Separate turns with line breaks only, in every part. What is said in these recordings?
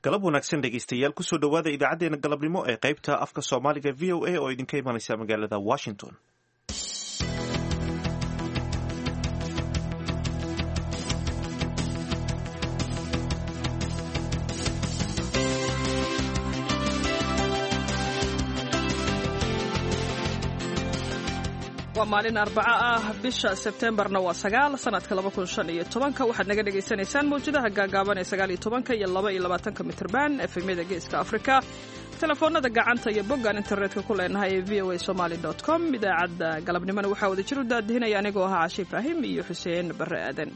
galab wanaagsan dhegeystayaal kusoo dhowaada idaacadeena galabnimo ee qaybta afka soomaaliga v o a oo idinka imanaysa magaalada washington
waa maalin arbaco ah bisha sebtembarna waa sagaal sanadka laba kun shan iyo tobanka waxaad naga dhagaysanaysaan mawjadaha gaagaaban ee sagaal iyo tobanka iyo laba iyo labaatanka mitrban efemyada geeska afrika telefoonada gacanta iyo boggaan internetka ku leenahay ee v o a somaly com idaacadda galabnimona waxaa wada jir u daadihinaya anigoo ahaa cashe ibraahim iyo xuseen barre aadan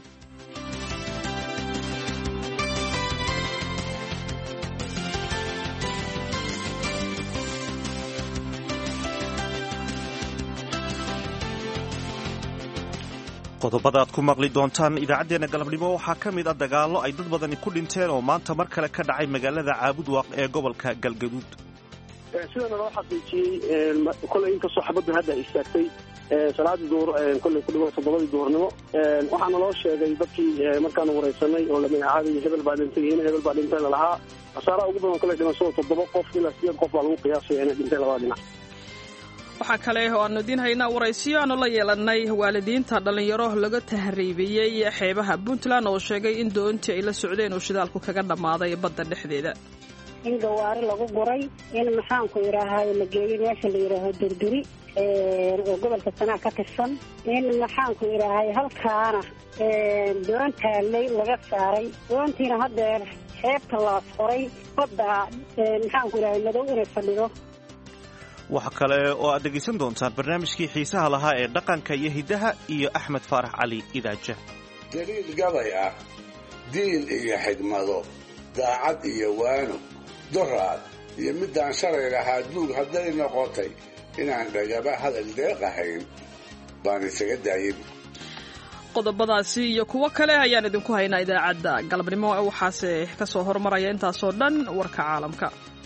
qodobada aad ku maqli doontaan idaacaddeenna galabnimo waxaa ka mid a dagaallo ay dad badani ku dhinteen oo maanta mar kale ka dhacay magaalada caabudwaaq ee gobolka galgaduud
sidana loo xaqiijiyey koley inkastoo xabadda hadda istaagtay salaadii duur kolley ku dhiman toddobadii duhurnimo waxaana loo sheegay dadkii markaanu waraysanay oo lamagacaabay hebel baa dhintay in hebel baa dhintay lalahaa khasaaraha ugu badan kolley dhimashada toddoba qof ilaa sideed qof baa lagu qiyaasaya inay dhintay labada dhinac
waxaa kale oo aanu idiin haynaa waraysiyo aanu la yeelannay waalidiinta dhallinyaro laga tahriibiyey xeebaha puntland oo sheegay in doontii ay la socdeen uu shidaalku kaga dhammaaday badda dhexdeeda
in gawaari lagu guray in maxaanku idhaahayo la geeyey meesha la yidhaaho durduri oo gobolka sanaa ka tirsan in maxaanku idhaahay halkaana doon taallay laga saaray doontiina haddeer xeebta laas qoray badda maxaanku idhahay madow inay fadhido
waxa kale oo aad dhegaysan doontaan barnaamijkii xiisaha lahaa ee dhaqanka iyo hiddaha iyo axmed faarax cali idaaja
daliil gabay ah diin iyo xigmado daacad iyo waano doraad iyo middaan shalay lahaa duug hadday noqotay inaan dhagaba hadal deeq ahayn baan isaga daayin
qodobadaasi iyo kuwo kale ayaan idinku haynaa idaacadda galabnimo waxaase ka soo hormaraya intaasoo dhan warka caalamka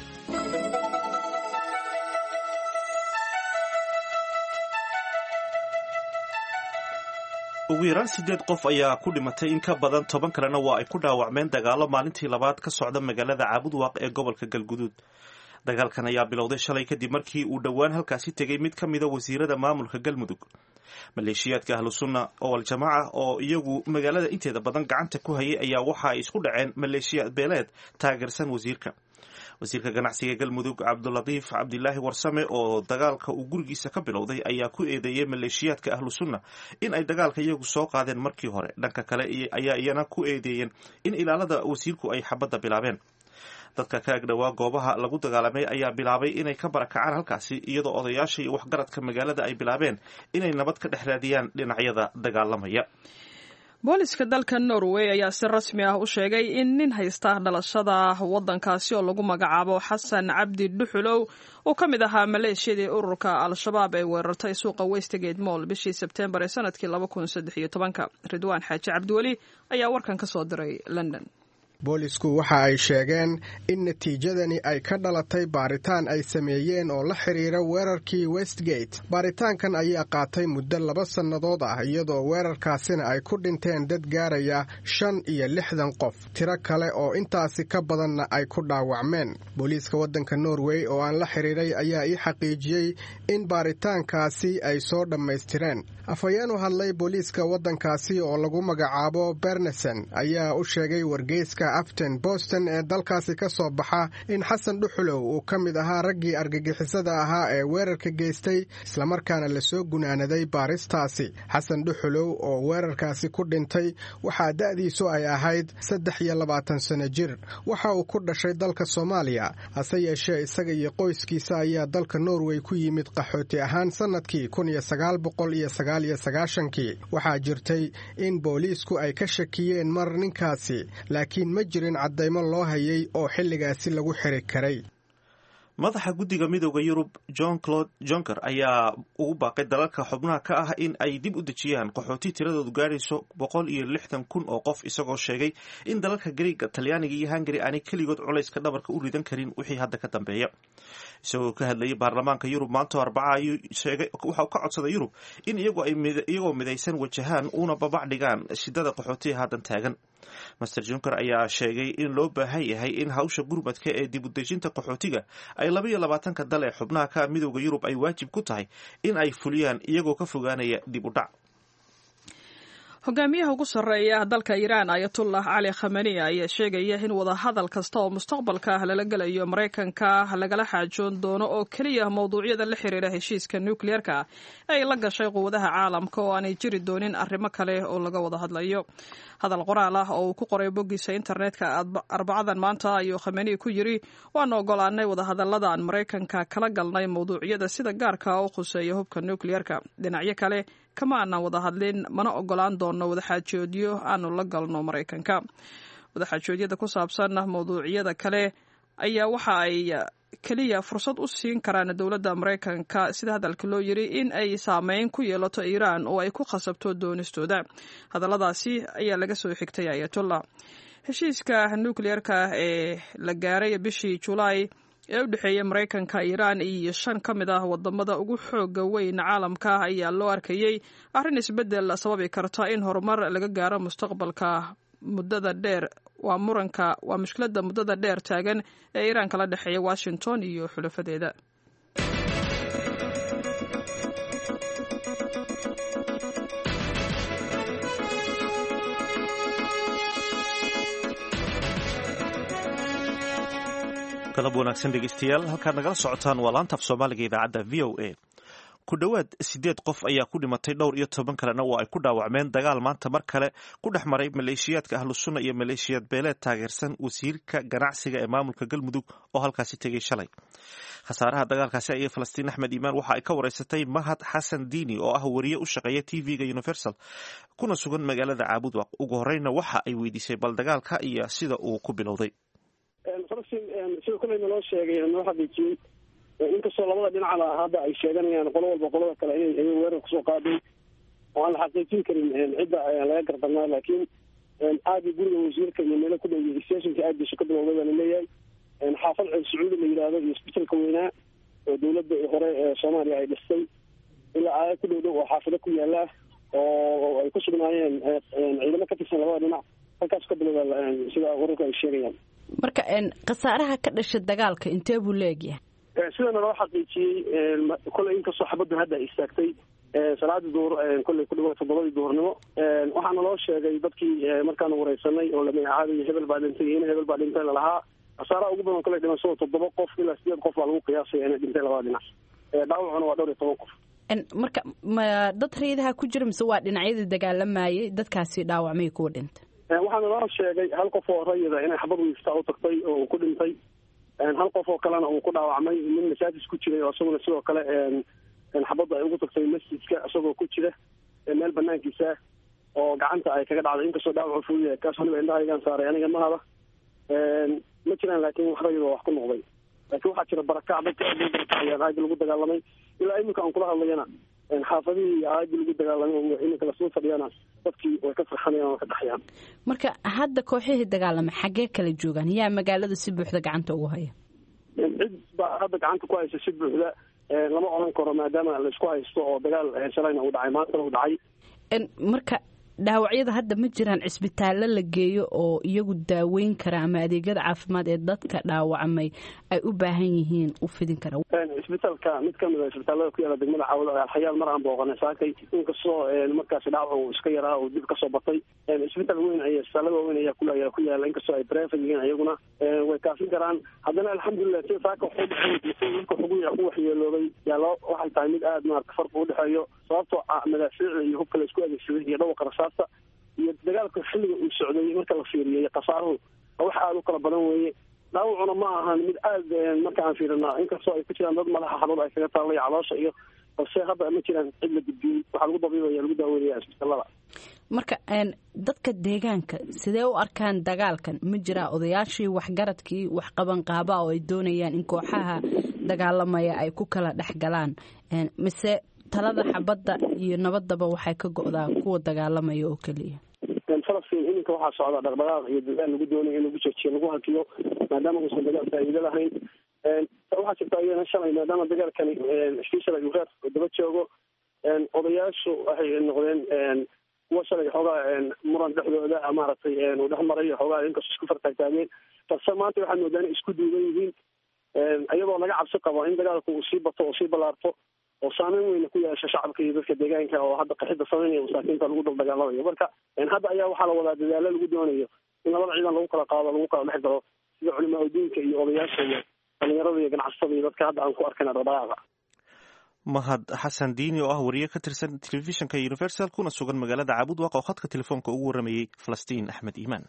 ugu yaraan siddeed qof ayaa ku dhimatay in ka badan toban kalena waa ay ku dhaawacmeen dagaallo maalintii labaad ka socda magaalada caabudwaaq ee gobolka galguduud dagaalkan ayaa bilowday shalay kadib markii uu dhowaan halkaasi tegey mid ka mida wasiirada maamulka galmudug maleeshiyaadka ahlu sunna oo al-jamaaca oo iyagu magaalada inteeda badan gacanta ku hayay ayaa waxa ay isku dhaceen maleeshiyaad beeleed taageersan wasiirka wasiirka ganacsiga galmudug cabdulatiif cabdilaahi warsame oo dagaalka uu gurigiisa ka bilowday ayaa ku eedeeyey maleeshiyaadka ahlu sunna in ay dagaalka iyagu soo qaadeen markii hore dhanka kale ayaa iyana ku eedeeyeen in ilaalada wasiirku ay xabadda bilaabeen dadka ka agdhowaa goobaha lagu dagaalamay ayaa bilaabay inay ka barakacaan halkaasi iyadoo odayaasha iyo waxgaradka magaalada ay bilaabeen inay nabad ka dhex raadiyaan dhinacyada dagaalamaya
booliska dalka norway ayaa si rasmi ah u sheegay in nin haysta dhalashada waddankaasi oo lagu magacaabo xasan cabdi dhuxulow uu ka mid ahaa maleeshiyadii ururka al-shabaab ee weerartay suuqa westgate moll bishii sebtembar ee sanadkii laba kun saddex iyo tobanka ridwaan xaaji cabdiweli ayaa warkan ka soo diray london
boolisku waxa ay sheegeen in natiijadani ay ka dhalatay baaritaan ay sameeyeen oo la xidhiira weerarkii westgate baaritaankan ayaa qaatay muddo laba sannadood ah iyadoo weerarkaasina ay ku dhinteen dad gaaraya shan iyo lixdan qof tiro kale oo intaasi ka badanna ay ku dhaawacmeen booliiska waddanka norway oo aan la xidhiiray ayaa ii xaqiijiyey in baaritaankaasi ay soo dhammaystireen afhayeenu hadlay booliiska waddankaasi oo lagu magacaabo bernesen ayaa u sheegay wargeyska aften boston ee dalkaasi ka soo baxa in xasan dhuxulow uu ka mid ahaa raggii argagixisada ahaa ee weerarka geystay islamarkaana lasoo gunaanaday baaristaasi xasan dhuxulow oo weerarkaasi ku dhintay waxaa da'diisu ay ahayd saddex iyo labaatan sano jir waxa uu ku dhashay dalka soomaaliya hase yeeshee isaga iyo qoyskiisa ayaa dalka norway ku yimid qaxooti ahaan sannadkii kun iyo sagaal boqol iyo sagaal iyo sagaashankii waxaa jirtay in booliisku ay ka shakiyeen mar ninkaasi laakiin ma jirin caddaymo loo hayay oo xilligaasi lagu xiri karay
madaxa guddiga midooda yurub john claude jonker ayaa ugu baaqay dalalka xubnaha ka ah in ay dib u dejiyaan qaxooti tiradoodu gaarayso boqol iyo lixdan kun oo qof isagoo sheegay in dalalka gariega talyaaniga iyo hungari aanay keligood culayska dhabarka u ridan karin wixii hadda ka dambeeya isagoo ka hadlayay baarlamaanka yurub maanta arbaca ayuu sheegay waxau ka codsaday yurub in iyagoo midaysan wajahaan uuna babac dhigaan shidada qaxootiga haddan taagan master junker ayaa sheegay in loo baahan yahay in hawsha gurmadka ee dib udejinta qaxootiga ay labaiyo labaatanka dal ee xubnaha ka midooda yurub ay waajib ku tahay in ay fuliyaan iyagoo ka fogaanaya dib u dhac
hogaamiyaha ugu sarreeya dalka iiraan ayatullah cali khamani ayaa sheegaya in wadahadal kasta oo mustaqbalka ah lala gelayo maraykanka lagala xaajoon doono oo keliya mowduucyada la xiriira heshiiska nukliyeerka ay la gashay quwadaha caalamka oo aanay jiri doonin arrimo kale oo laga wada hadlayo hadal qoraal ah oo uu ku qoray boggiisa internetka arbacadan maanta ayuu khamani ku yiri waana ogolaanay wadahadalladan maraykanka kala galnay mowduucyada sida gaarka u khuseeya hubka nukliyeerka dhinacyo kale kama aanan wada hadlin mana ogolaan doono wadaxaajoodyo aanu la galno maraykanka wadaxaajoodyada ku saabsan mowduucyada kale ayaa waxa ay keliya fursad u siin karaan dowladda maraykanka sida hadalka loo yiri in ay saameyn ku yeelato iiraan oo ay ku khasabto doonistooda hadalladaasi ayaa laga soo xigtay ayatollah heshiiska nukliyeerka ee la gaaray bishii julaay ee u dhexeeya maraykanka iiraan iyo shan ka mid ah wadamada ugu xooga weyn caalamka ayaa loo arkayey arrin isbeddel sababi karta in horumar laga gaaro mustaqbalka muddada dheer waa muranka waa mushkiladda muddada dheer taagan ee iiraan kala dhexeeya washington iyo xulafadeeda
galab wanaagsan dhegeystayaal halkaad nagala socotaan waa laanta af soomaaliga idaacadda v o a ku dhowaad sideed qof ayaa ku dhimatay dhowr iyo toban kalena waa ay ku dhaawacmeen dagaal maanta mar kale ku dhex maray maleeshiyaadka ahlusunna iyo maleeshiyaad beeleed taageersan wasiirka ganacsiga ee maamulka galmudug oo halkaasi tegay shalay khasaaraha dagaalkaasi ayay falastiin axmed iimaan waxa ay ka wareysatay mahad xasan diini oo ah wariye u shaqeeya t v-ga universal kuna sugan magaalada caabudwaq ugu horeyna waxa ay weydiisay bal dagaalka iyo sida uu ku bilowday
falastiin sida koleyna loo sheegay noo xaqiijiyey inkastoo labada dhinacba hadda ay sheeganayaan qolo walba qolada kale inay ay weerar kusoo qaaday oo aan la xaqiijin karin cidda laga gardarnaa laakiin aagii guriga wasiirka iyo meelo ku dhow stationka aaggiisu ka bilowday baa laleeyahay xaafad ceel sacuudi la yidhaahdo iyo isbitalka weynaa oo dawladda hore ee soomaaliya ay dhistay ilaa aaga ku dhow dhow oo xaafado ku yaala oo ay ku sugnaayeen ciidamo ka tirsan labada dhinac halkaas ka bilowda sida wararku ay sheegayaan
marka khasaaraha ka dhasha dagaalka intee buu leegyahay
sidana loo xaqiijiyey kolley inkastoo xabaddu hadda ay istaagtay salaadii duhur kolley ku dhiwa toddobadii duhurnimo waxaana loo sheegay dadkii markaanu wareysanay oo lamagacaabay hebel baa dhintay iyo in hebel baa dhintay lalahaa khasaaraha ugu badan kolley dhimashada toddoba qof ilaa sideed qof baa lagu qiyaasaya inay dhintay labada dhinac dhaawacuna waa dhowr iyo toban qof
marka ma dad rayadaha ku jira mise waa dhinacyadii dagaalamayay dadkaasi dhaawacmay kuwa dhintay
waxaana loo sheegay hal qof oo rayida inay xabad wiiftaa u tagtay oo uu ku dhintay hal qof oo kalena uu ku dhaawacmay nin masaajis ku jiray oo isaguna sidoo kale xabadda ay ugu tagtay masjidka isagoo ku jira meel banaankiisa oo gacanta ay kaga dhacday inkastoo dhaawacu fuuyahay kaas waliba indhahaygaan saaray aniga mahaba ma jiraan laakiin wax rayida wax ku noqday laakiin waxaa jira barakac dadka aad loo barakacayaan aagi lagu dagaalamay ilaa iminka aan kula hadlayana xaafadihii iyo aagii lagu dagaalamay oo iminka lasoo fadhiyana dadkii way ka farxanayaan oo ka dhaxayaan
marka hadda kooxihii dagaalamay xaggee kala joogaan yaa magaalada si buuxda gacanta ugu haya
cid baa hadda gacanta ku haysa si buuxda lama odhan karo maadaama laisku haysto oo dagaal shalayna uu dhacay maantana uu dhacay
marka dhaawacyada hadda ma jiraan cisbitaallo la geeyo oo iyagu daaweyn kara ama adeegyada caafimaad ee dadka dhaawacmay ay u baahan yihiin u fidin kara
isbitaalka mid kamid a isbitaalada ku yaala degmada caawud alxayaal mar aan booqanay saakay inkastoo markaasi dhaawac uu iska yaraa oo dib kasoo batay isbitaal weyn ay isbitaalada waaweyn ayaa ku ku yaala inkastoo ay brevet yihiin ayaguna way kaafin karaan haddana alxamdulilah sida saaka waxu dhexeey dadka xugu ku waxyeeloobay yaa loo waxay tahay mid aada maarata farqi udhexeeyo sababtoo madaafiicda iyo hubka la isku adeegsaday iyo dhawaqa rasaasta iyo dagaalka xilliga uu socday marka la fiiriyay khasaaruhu wax aada u kala badan weeye dhaawacuna ma ahan mid aada marka aan fiirina inkastoo ay ku jiraan dad madaxa xanuun ay kaga taallay caloosha iyo balse hadda ma jiraan cid la gudbiyey waxaa lagu dabiibaya lagu daaweynaya isbitaalada
marka dadka deegaanka sidee u arkaan dagaalkan ma jiraa odayaashii waxgaradkii waxqabanqaaba oo ay doonayaan in kooxaha dagaalamaya ay ku kala dhex galaan mise talada xabadda iyo nabadaba waxay ka go-daa kuwa dagaalamaya oo keliya
falastiin iminka waxaa socda dhaqdhaqaaq iyo dadaal lagu doonayo in lagu joojiyo lagu hakiyo maadaama uusan dagaal faa'iido lahayn waxaa jirta iyana shalay maadaama dagaalkani sii shalay uu reer daba joogo odayaashu waxay noqdeen kuwa inkastoo shalay xoogaa muran dhexdooda maaragtay uu dhex maray xoogaa inkastoo isku fartaagtaageen balse maanta waxaad moodaa inay isku duuban yihiin iyadoo laga cabsi qabo in dagaalku uu sii bato oo sii ballaarto oo saameyn weyna ku yeesha shacabka iyo dadka deegaanka oo hadda qaxida sameynaya masaakiinta lagu dul dagaalamayo marka hadda ayaa waxaa la wadaa dadaalo lagu doonayo in labada ciidan lagu kala qaado lagu kala dhex galo sida culimaa udiinka iyo odayaasha iyo dhalinyarada iyo ganacsatada iyo dadka hadda aan ku arkayna dhaqdhaqaaqa
mahad xasan diini oo ah wariye ka tirsan telefishinka universal kuna sugan magaalada caabud waaq oo khadka telefoonka ugu waramayey falastiin axmed iimaan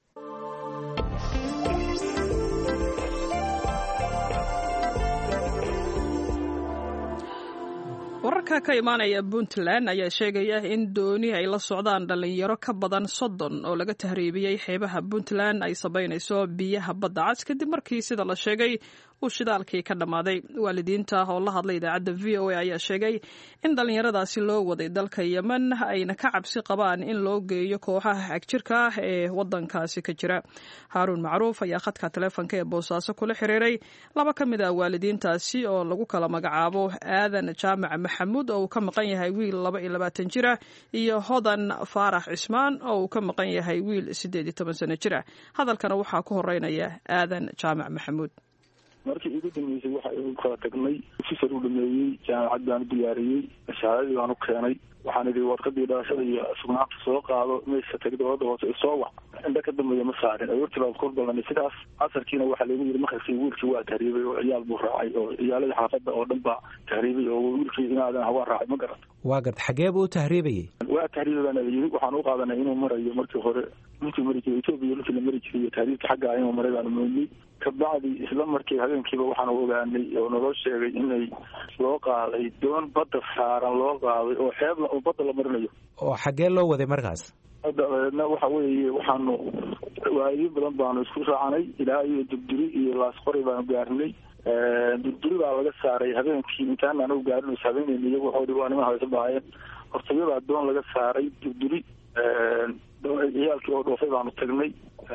wararka ka imaanaya puntland ayaa sheegaya in dooni ay la socdaan dhalinyaro ka badan soddon oo laga tahriibiyey xeebaha puntland ay sabaynayso biyaha badda cas kadib markii sida la sheegay uu shidaalkii ka dhammaaday waalidiinta oo la hadlay idaacadda v o a ayaa sheegay in dhallinyaradaasi loo waday dalka yemen ayna ka cabsi qabaan in loo geeyo kooxaha xagjirka ah ee wadankaasi ka jira haaruun macruuf ayaa khadka taleefonka ee boosaaso kula xiriiray laba ka mid ah waalidiintaasi oo lagu kala magacaabo aadan jaamac maxamuud oo uu ka maqan yahay wiil laba iyo labaatan jira iyo hodan faarax cismaan oo uu ka maqan yahay wiil siddeed iyo toban sano jira hadalkana waxaa ku horeynaya aadan jaamac maxamuud
markii igu dambeysay waxa u kala tagnay ofisar u dhameeyey jaamacad baan u diyaariyey shahaadadii baan u keenay waxaan idhi warqadii dhalashada iyo sugnaanta soo qaado meesha tag dowladda hoose isoo wac indha ka dambeeya ma saarin aroortii baan kor ballanay sidaas casarkiina waxaa lagu yidhi makarkii wiilkii waa tahriibay oo ciyaal buu raacay oo ciyaaladii xaafadda oo dhan baa tahriibay oo wiilkii inaadan hawaa raacay ma garata
waa garta xagee buu u tahriibayey
waa tahriibay baana la yidhi waxaan u qaadanay inuu marayo markii hore dhulkii mari jiray etoobiya dhulkii la mari jiray iyo tahriibka xaggaa inuu maray baanu moodnay kabacdi isla markii habeenkiiba waxaan ogaanay oo naloo sheegay inay loo qaaday doon badda saaran loo qaaday oo xeebla oo badda la marinayo
oo xaggee loo waday markaas
dabeedna waxa weeye waxaanu waalidiin badan baanu isku raacanay ilaa iyo durduri iyo laasqori baanu gaarnay durduri baa laga saaray habeenkii intaan anagu gaarin is habeenayna iyagu waxau waa niman haysa bahaayeen hortayabaa doon laga saaray durduri ciyaalkii oo dhoofay baanu tagnay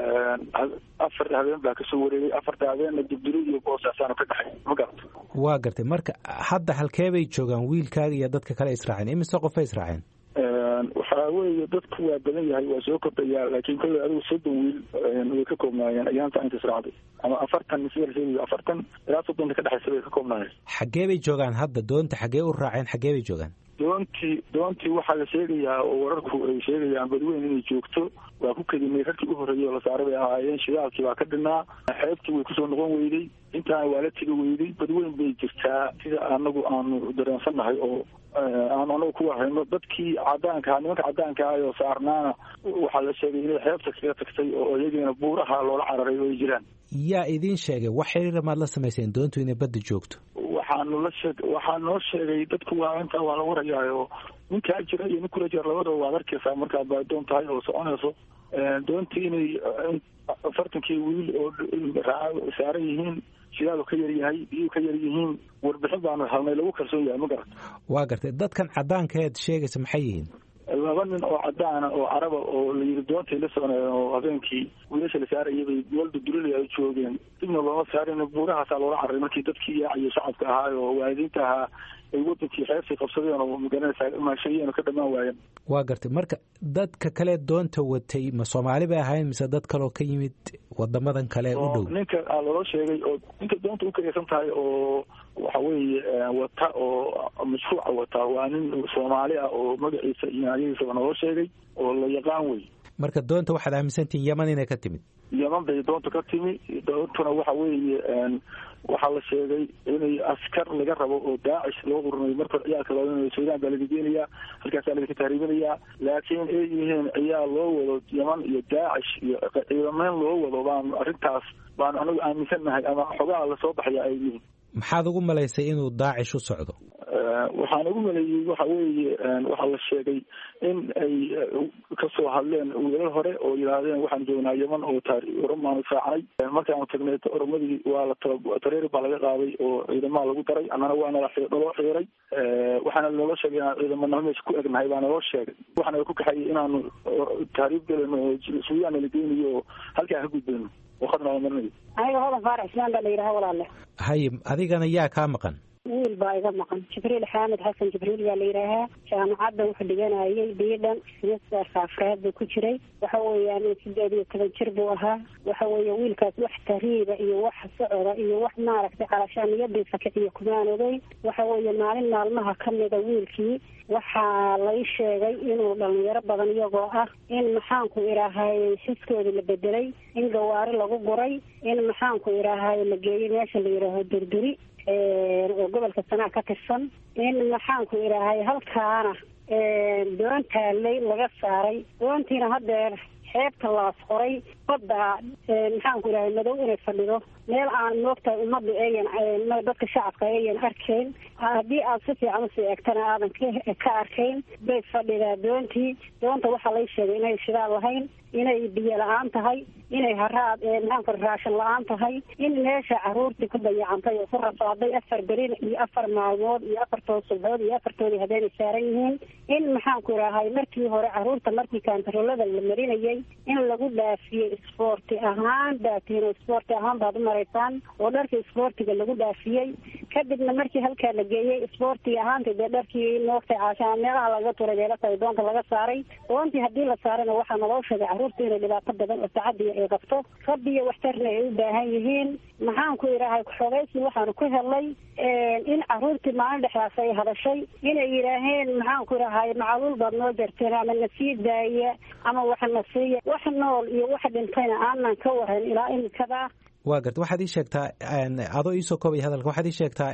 afar habeen baa kasoo wareegay afarta habeenna durduri iyo boosaasaanu ka dhexay ma garata
waa gartay marka hadda halkee bay joogaan wiilkaaga iyo dadka kale israaceen imise qofay israaceen
waxaa weeye dadku waa badan yahay waa soo kordhayaa laakiin kolley adigu soddon wiil way ka koobnaayeen ayaanta inta israacday ama afartan sida la sheegayo afartan ilaa soddonta ka dhexaysa bay ka koobnaayeen
xaggee bay joogaan hadda doonta xaggee u raaceen xaggee bay joogaan
doontii doontii waxaa la sheegayaa oo wararku ay sheegayaan badweyn inay joogto waa ku kedinay rarkii u horreeyey oo la saaray bay ahaayeen shidaalkii baa ka dhinaa xeebtii way kusoo noqon weyday intaana waa la tegi weyday badweyn bay jirtaa sida anagu aanu dareensannahay oo aanu anagu ku warhayno dadkii cadaanka nimanka cadaanka ah oo saarnaana waxaa la sheegay inay xeebta kaga tagtay oo iyagiina buuraha loola cararay oo ay jiraan
yaa idiin sheegay wax xiriira maad la samayseen doontu inay badda joogto
waxaanu la sheeg waxaa noo sheegay dadku waa intaa waa la warayaa oo ninkaa jira iyo nin kula jira labadaba waad arkaysaa markaad baa doon tahay oo soconayso doontii inay afartankii wiil oo saaran yihiin shidaal ka yar yahay biyuu ka yar yihiin warbixin baanu helnay lagu kalsoon yahay ma garata
waa gartay dadkan cadaanka eed sheegaysa maxay yihiin
laba nin oo cadaana oo caraba oo la yidhi doontay la soconayeen oo habeenkii wiilasha la saarayay bay walda durilaya ay joogeen dibna looma saarin buurahaasaa loola cararay markii dadkii yaaciyo shacabka ahaa oo waalidiinta ahaa ay wadankii xeebtay qabsadeen oo magaranaysaa maashayeen oo ka dhamaan waayeen
waa gartay marka dadka kale doonta watay ma soomaali bay ahayn mise dad kaloo ka yimid wadamadan kale u dhow
ninka loo sheegay oo ninka doonta u kaysan tahay oo waxa weeye wata oo mashruuca wata waa nin soomaali ah oo magaciisa iyo ayagiisaba naloo sheegay oo la yaqaan wey
marka doonta waxaad aaminsantihin yeman inay ka timid
yeman bay doonta ka timi doontuna waxa weeye waxaa la sheegay inay askar laga rabo oo daacish loo urinayo marka ciyaalka loo suudaan baa laga geenayaa halkaasaa laga tahriibinayaa laakiin ay yihiin ciyaal loo wado yeman iyo daacish iyo ciidameen loo wado baanu arrintaas baanu anagu aaminsannahay ama xogaha lasoo baxaya ay yihiin
maxaad ugu malaysay inuu daacish u socdo
waxaan ugu maleeyey waxa weeye waxaa la sheegay in ay kasoo hadleen wiilal hore oo yidhaahdeen waxaan joognaa yeman oo oromaanu raacnay markaanu tagnay oromadii waa la tareeri baa laga qaaday oo ciidamaha lagu daray annana waa nala naloo xiiray waxaana naloo sheegay inaan ciidamana meesha ku egnahay baa naloo sheegay waxaana ku kaxayay inaanu taariib gelino oo suudaan nala geynayo oo halkaa ka gudbayno oo khadna la marinayo
aniga hodan faarax ismaan baa la yidhaha walaale
haye adigana yaa kaa maqan
wiil baa iga maqan jibriil xaamed xasan jibriil baa la yidhaahaa jaamacadda wuxuu dhiganayay biidhan simisterka afraad buu ku jiray waxa weeyaan sideed iyo toban jir buu ahaa waxa weeye wiilkaas wax tariiba iyo wax socoda iyo wax maaragtay calashaaniyadiisa kiciyo kumaan ogeyn waxa weeye maalin maalmaha kamida wiilkii waxaa lay sheegay inuu dhalinyaro badan iyagoo ah in maxaanku idhaahay xiskoodii la bedelay in gawaari lagu guray in maxaanku idhaahay la geeyey meesha la yidhaaho durduri oo gobolka sanaa ka tirsan in maxaanku idhaahay halkaana doon taalay laga saaray doontiina haddeer xeebta laas qoray badda maxaanku idhahay madow inay fadhido meel aan moogtahay ummadda eeyan dadka shacabka eeyan arkayn haddii aad si fiican usii eegtana aadan ka arkayn bay fadhidaa doontii doonta waxaa lay sheegay inay shidaal lahayn inay biyo la-aan tahay inay haraad maxaanku raashin la-aan tahay in meesha caruurtii ku dayacantay oo ku rafaaday afar berin iyo afar maalmood iyo afartood subxood iyo afartoodii haddeenay saaran yihiin in maxaanku idhahay markii hore caruurta markii kaantaroolada la marinayay in lagu dhaafiyey isboorti ahaan baatiin oo isboorti ahaan baad u maraysaan oo dharkii isboortiga lagu dhaafiyey kadibna markii halkaa la geeyey isboortiga ahaanta dee dharkii moogtay caashaan meelaha laga turay beelatahay doonta laga saaray doontii haddii la saarayna waxaa naloo sheegay caruurta inay dhibaato badan oo tacadiya ay qabto rabbiyo waxtarna ay u baahan yihiin maxaanku idhaahay xogaysni waxaanu ku helnay in caruurtii maalin dhexdaas ay hadashay inay yidhaaheen maxaanku idhahay macaluul baad noo jarteen ama na sii daaya ama wax na siiya wax nool iyo wax dhintayna aanan ka waran ilaa imikada
waa garta waxaad ii sheegtaa adoo iisoo koobay hadalka waxaad ii sheegtaa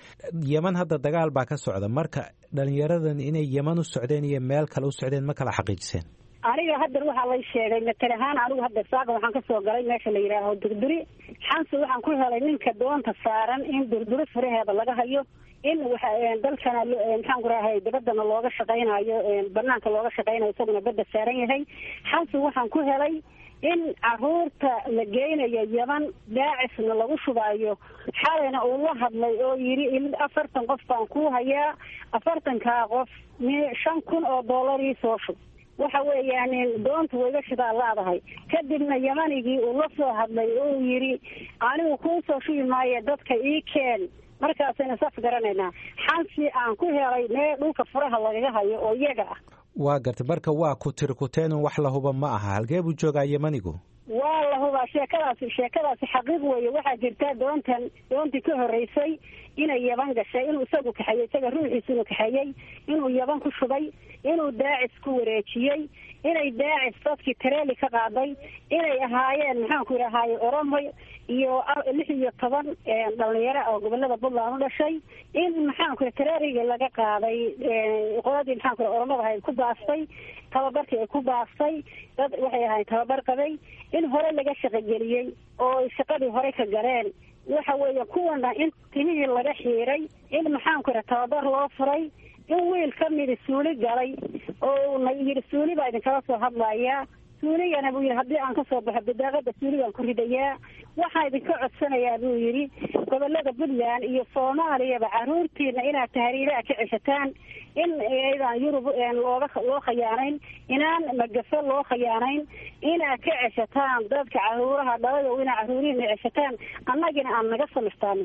yeman hadda dagaal baa ka socda marka dhalinyaradan inay yeman u socdeen iyo meel kale u socdeen ma kala xaqiijiseen
aniga haddeer waxaa lay sheegay matal ahaan anigu haddeer saaka waxaan kasoo galay meesha la yidhaaho durduri xansi waxaan ku helay ninka doonta saaran in durduri furaheeda laga hayo in waxa dalkana maxaan ku rahay dabadana looga shaqaynayo banaanka looga shaqaynayo isaguna badda saaran yahay xansi waxaan ku helay in caruurta la geynayo yaman daacisna lagu shubaayo xalayna uu la hadlay oo yidhi afartan qof baan ku hayaa afartankaa qof shan kun oo dollar ii soo shub waxa weeyaan doonta wayga shidaa laadahay kadibna yamanigii uu la soo hadlay oo yidhi anigu kuu soo shubi maayo dadka ii keen markaasayna saas garanaynaa xansi aan ku helay mee dhulka furaha lagaga hayo oo iyaga ah
waa gartay marka waa ku tiri kuteenun wax la huba ma aha halkee buu joogaa yemanigu
waa la hubaa sheekadaasi sheekadaasi xaqiiq weeye waxaa jirta doontan doontii ka horreysay inay yaban gashay inuu isagu kaxeeyey isaga ruuxiisa inuu kaxeeyey inuu yaban ku shubay inuu daacis ku wareejiyey inay daacis dadkii tareeli ka qaaday inay ahaayeen maxaanku idhahaye oromoy iyo lix iyo toban dhalinyaro oo gobolada puntland u dhashay in maxaanku ih tareeriga laga qaaday qoladii maxaanku ih oromada ahayd ku baastay tababarkii ay ku baastay dad waxay ahayd tababar qabay in hore laga shaqogeliyey oo shaqadii hore ka galeen waxa weeye kuwana in timihii laga xiiray in maxaanku idha tababar loo furay in wiil ka midi suuli galay oo na yidhi suuli baa idinkala soo hadlayaa suuligana buu yidhi haddii aan kasoo baxo bidaaqada suuligaan ku ridayaa waxaa idinka codsanayaa buu yidhi gobolada puntland iyo soomaaliyaba caruurtiina inaad tahriilaha ka ceshataan in ayadaan yurub looga loo khayaanayn inaan magafe loo khayaanayn inaad ka ceshataan dadka caruuraha dhalayo inaa caruurihiina ceshataan annagina aan naga samirtaanin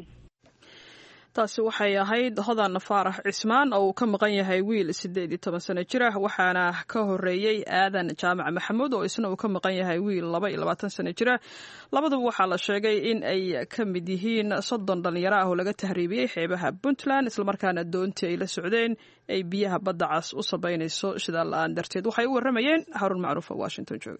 taasi waxay ahayd hodan faarax cismaan oo uu ka maqan yahay wiil siddeed iyo toban sano jir ah waxaana ka horeeyey aadan jaamac maxamuud oo isna uu ka maqan yahay wiil laba iyo labaatan sano jir ah labaduba waxaa la sheegay in ay ka mid yihiin soddon dhalinyaro ah oo laga tahriibiyey xeebaha puntland islamarkaana doontii ay la socdeen ay biyaha badda cas u sabaynayso shidaal la-aan darteed waxay u warramayeen haruun macruuf oo washington jooga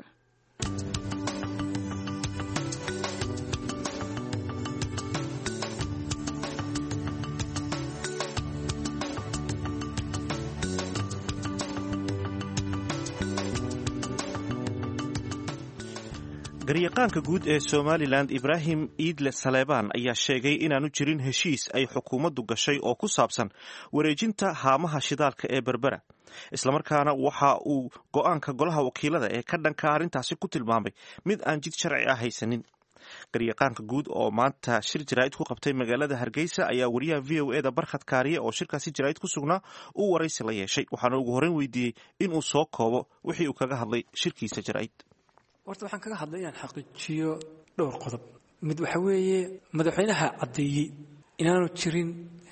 garyaqaanka guud ee somalilan ibraahim iidle saleebaan ayaa sheegay inaanu jirin heshiis ay xukuumaddu gashay oo ku saabsan wareejinta haamaha shidaalka ee berbera islamarkaana waxa uu go-aanka golaha wakiilada ee ka dhanka arrintaasi ku tilmaamay mid aan jid sharci ah haysanin garyaqaanka guud oo maanta shir jaraa'id ku qabtay magaalada hargeysa ayaa wariyaha v o eda barkhad kaariye oo shirkaasi jaraa'id ku sugnaa uu waraysi la yeeshay waxaana ugu horreyn weydiiyey inuu soo koobo wixii uu kaga hadlay shirkiisa jaraa'id
horta waxaan kaga hadlay inaan xaqiijiyo dhowr qodob mid waxa weeye madaxweynaha caddeeyey inaanu jirin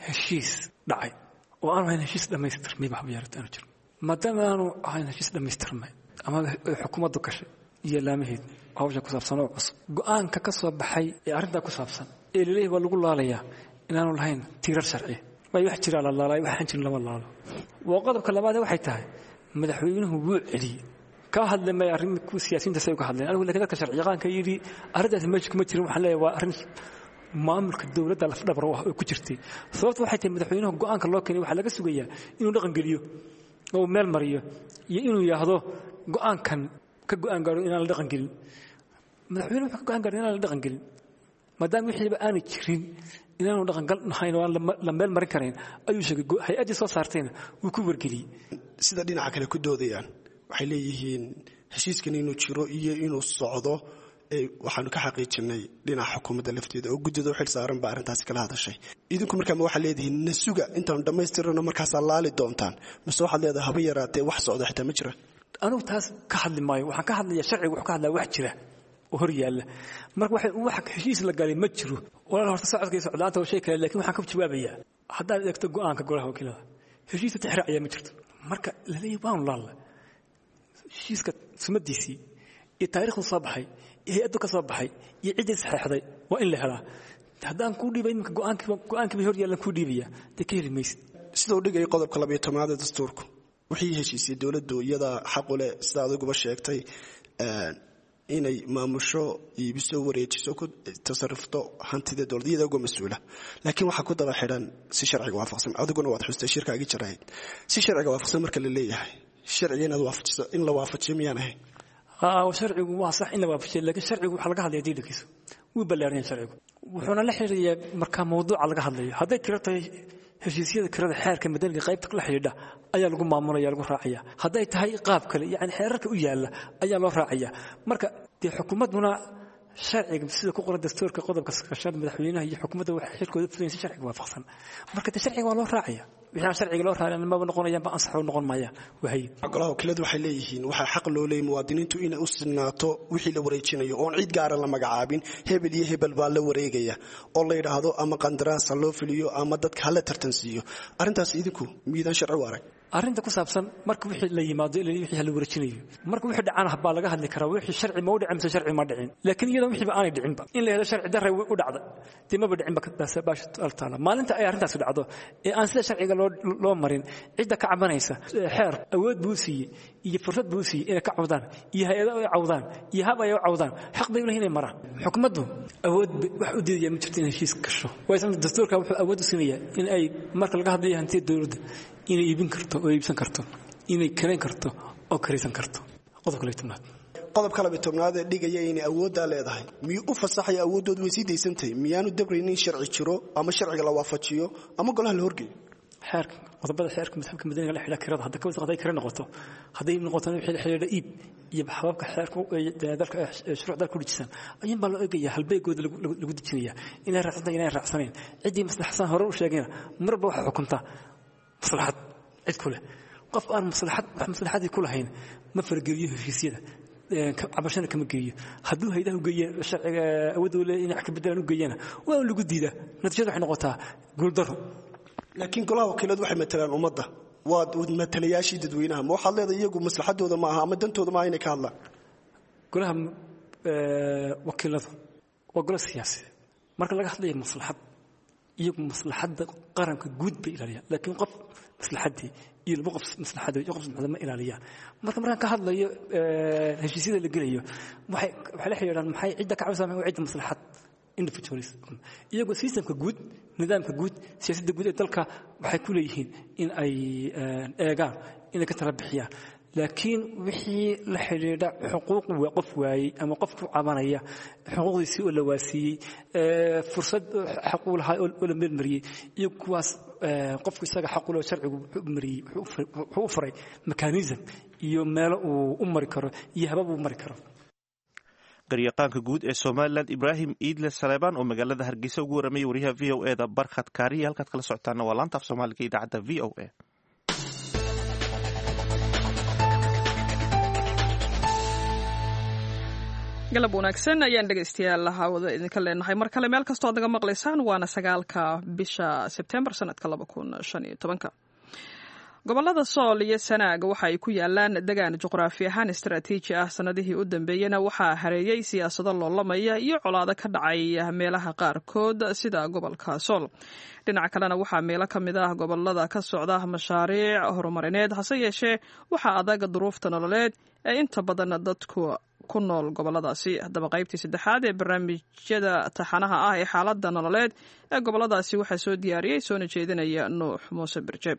heshiis dhacay oo aanu ahayn heshiis dhammaystirmay ba habyaarat aanu jiro maadaama aanu ahayn heshiis dhammaystirmay ama xukuumaddu gashay iyo laamaheed hawsha ku saabsan oo cusub go-aanka ka soo baxay ee arrintaa ku saabsan ee laleeyahy waa lagu laalayaa inaanu lahayn tiirar sharci waayo wax jiraa la laalay waxaan jirin lama laalo waa qodobka labaadee waxay tahay madaxweynuhu wuu celiyey ka hadle may arrin siyaasiyiinta say uga hadleen anigu lakin dadka sharci yaqaanka yidhi arrintaasi meesha kuma jirin waxaan leeyahay waa arrin maamulka dowladda lafdhabar oo ku jirtay sababta waxay tahay madaxweynuhu go-aanka loo keenay waxaa laga sugayaa inuu dhaqan geliyo oo meel mariyo iyo inuu yidhaahdo go-aankan ka go-aan gaaro inaan la dhaqan gelin madaxweynuhu wuxuu ka go-aan gaaro inaan la dhaqan gelin maadaama wixiiba aanay jirin inaanu dhaqangal nahayn oo aan la meel marin karayn ayuu sheegay hay-addii soo saartayna wuu ku wargeliyey
sida dhinaca kale ku doodayaan waxay leeyihiin heshiiskan inuu jiro iyo inuu socdo waxaanu ka xaqiijinay dhinaca xukuumadda lafteeda oo guddida u xil saaran baa arrintaasi kala hadashay idinku markaa ma waxaad leedihiin na suga intaanu dhammaystirano markaasaa laali doontaan mase waxaad leedahay haba yaraatee wax socda xitaa ma jira
anugu taas ka hadli maayo waxaan ka hadlayaa sharciga wuxuu ka hadlaya wax jira oo hor yaalla marka waxay wax heshiis la galay ma jiro walaal horta socodka iyo socdaanta waa shay kale laakiin waxaan ka jawaabayaa haddaad eegto go'aanka golaha wakiilada heshiiska tixraaciyaa ma jirto marka la leeyahy waanu laalla heshiiska sumadiisii iyo taariikhdu soo baxay iyo hay-addu ka soo baxay iyo ciddii saxeexday waa in la helaa haddaan kuu dhiibay iminka go-aankii bay hor yaallan kuu dhiibaya dee ka heli maysid
sidau dhigaya qodobka labayo tobnaad ee dastuurku wixii heshiisiyey dowladdu iyadaa xaqu leh sida adiguba sheegtay inay maamusho iibiso wareejiso ku tasarufto hantida dowladda iyada uga mas-uula laakiin waxaa ku daba xidhan si sharciga waafaqsan adiguna waad xustay shirkaagii jarahayd si sharciga waafaqsan marka la leeyahay sharciga inaad waafajiso in la waafajiyo miyaan ahayn
sharcigu waa sax in la waafajiyo laakiin sharcigu waxaa laga hadlaya diidankiisa wuu ballaaranya sharcigu wuxuuna la xiriirayaa markaa mawduuca laga hadlayo hadday tiro tahay heshiisyada kirada xeerka madaniga qaybta la xidhiidha ayaa lagu maamulaya lagu raacaya hadday tahay qaab kale yani xeerarka u yaalla ayaa loo raacaya marka dee xukuumadduna sharciga sida ku qoran dastuurka qodobka sakashada madaxweynaha iyo xukuumadda waxay xilkooda fudayn si sharciga waafaqsan marka dee sharciga waa loo raacaya wixii aan sharciga loo raacin maba noqonayaan ba ansax noqon maayaan wahay
golaha wakiiladu waxay leeyihiin waxaa xaq loo leeyay muwaadiniintu inay u sinaato wixii la wareejinayo oon cid gaara la magacaabin hebel iyo hebel baa la wareegaya oo la yidhaahdo ama qandaraas ha loo filiyo ama dadka hala tartansiiyo arrintaas idinku miidaan sharci u arag
arrinta ku saabsan marka wixii la yimaado ilaa wixii la wareejinayo marka wixii dhacaan baa laga hadli karaa wixii sharci ma u dhicin mise sharci ma dhicin laakiin iyadoo wixii ba aanay dhicinba in la helo sharci darre u dhacda dee maba dhicin baasha taala maalinta ay arrintaasi dhacdo ee aan sida sharciga loo loo marin cidda ka cabanaysa xeer awood buu siiyey iyo fursad buu siiyey inay ka cawdaan iyo hay-ado ay cawdaan iyo hab ay u cawdaan xaq bay u leeyihin inay maraan xukuumaddu awood wax u diidaya ma jirto in heshiis gasho waayo dastuurka wuxuu awood u siinayaa in ay marka laga hadlayo hantida dowladda inay iibin karto oo iibsan karto inay karayn karto oo karaysan karto qodobka lay tobnaad
qodobka labiy tobnaad ee dhigaya inay awooddaa leedahay miyuu u fasaxaya awooddood way sii daysantahay miyaanu dabrayn in sharci jiro ama sharciga la waafajiyo ama golaha la horgeeyo
xeerka qodobada xeerka madhabka madaniga la xidha kirada hadda kawis hadday kira noqoto hadday noqoto wixii la xidhiidha iib iyo hababka xeerka dalka shuruuc dalka ku dhijisan ayuun baa loo eegaya halbeegooda lagu dejinaya inay raacsantahay inay raacsanayn ciddii maslaxsan hore u sheegayna marba waxa xukuntaa maslaxad cid ku leh qof aan maslaxad wax maslaxadii ku lahayn ma fargeliyo heshiisyada cabashana kama geeyo hadduu haydaha ugeeye sharciga awoodda le inay wax ka bedelaan u geeyana waa un lagu diidaa natiijada waxay noqotaa guuldaro
laakiin golaha wakiiladu waxay matalaan ummadda waa matalayaashii dadweynaha ma waxaad leedahay iyagu maslaxadooda maaha ama dantooda maaha inay ka hadlaan
golaha wakiiladu waa golo siyaasi marka laga hadlayo maslaxad iyagu maslaxadda qaranka guud bay ilaaliyaan laakiin qof maslaxaddii iyo laba qof maslaxadda iyo qof maslaxadda ma ilaaliyaan marka markaan ka hadlayo heshiisyada la gelayo waxay waxay la xiriiraan maxay cidda ka cabaysaa maxay cidda maslaxad individualism iyagoo systemka guud nidaamka guud siyaasadda guud ee dalka waxay ku leeyihiin in ay eegaan inay ka tala bixiyaan laakiin wixii la xidhiidha xuquuq qof waayey ama qof ku cabanaya xuquuqdiisii oo la waasiiyey fursad xaquu lahaa oo la meelmariyey iyo kuwaas qofku isaga xaqule sharcigu mariyey wuxuu u furay mekanism iyo meelo uu u mari karo iyo habab uu mari karo
garyaqaanka guud ee somalilan ibraahim iidle saleebaan oo magaalada hargeysa ugu warramaya wariyaha v o e da barkhad kaariya halkaad kala socotaana waa laanta af soomaaliga idaacadda v o e
galab wanaagsan ayaan dhegaystayaal hawada idinka leenahay mar kale meel kastoo ad naga maqlaysaan waana sagaalka bisha sebtembar sanadka laba kun shan iyo tobanka gobolada sool iyo sanaag waxa ay ku yaalaan degaan juqraafi ahaan istaraatiiji ah sanadihii u dambeeyena waxaa hareeyey siyaasado loolamaya iyo colaado ka dhacay meelaha qaarkood sida gobolka sool dhinaca kalena waxaa meelo ka mid ah gobolada ka socda mashaariic horumarineed hase yeeshee waxaa adag duruufta nololeed ee inta badan dadku ku nool goboladaasi haddaba qaybtii saddexaad ee barnaamijyada taxanaha ah ee xaaladda nololeed ee goboladaasi waxaa soo diyaariyey soona jeedinaya nuux muuse birjeeb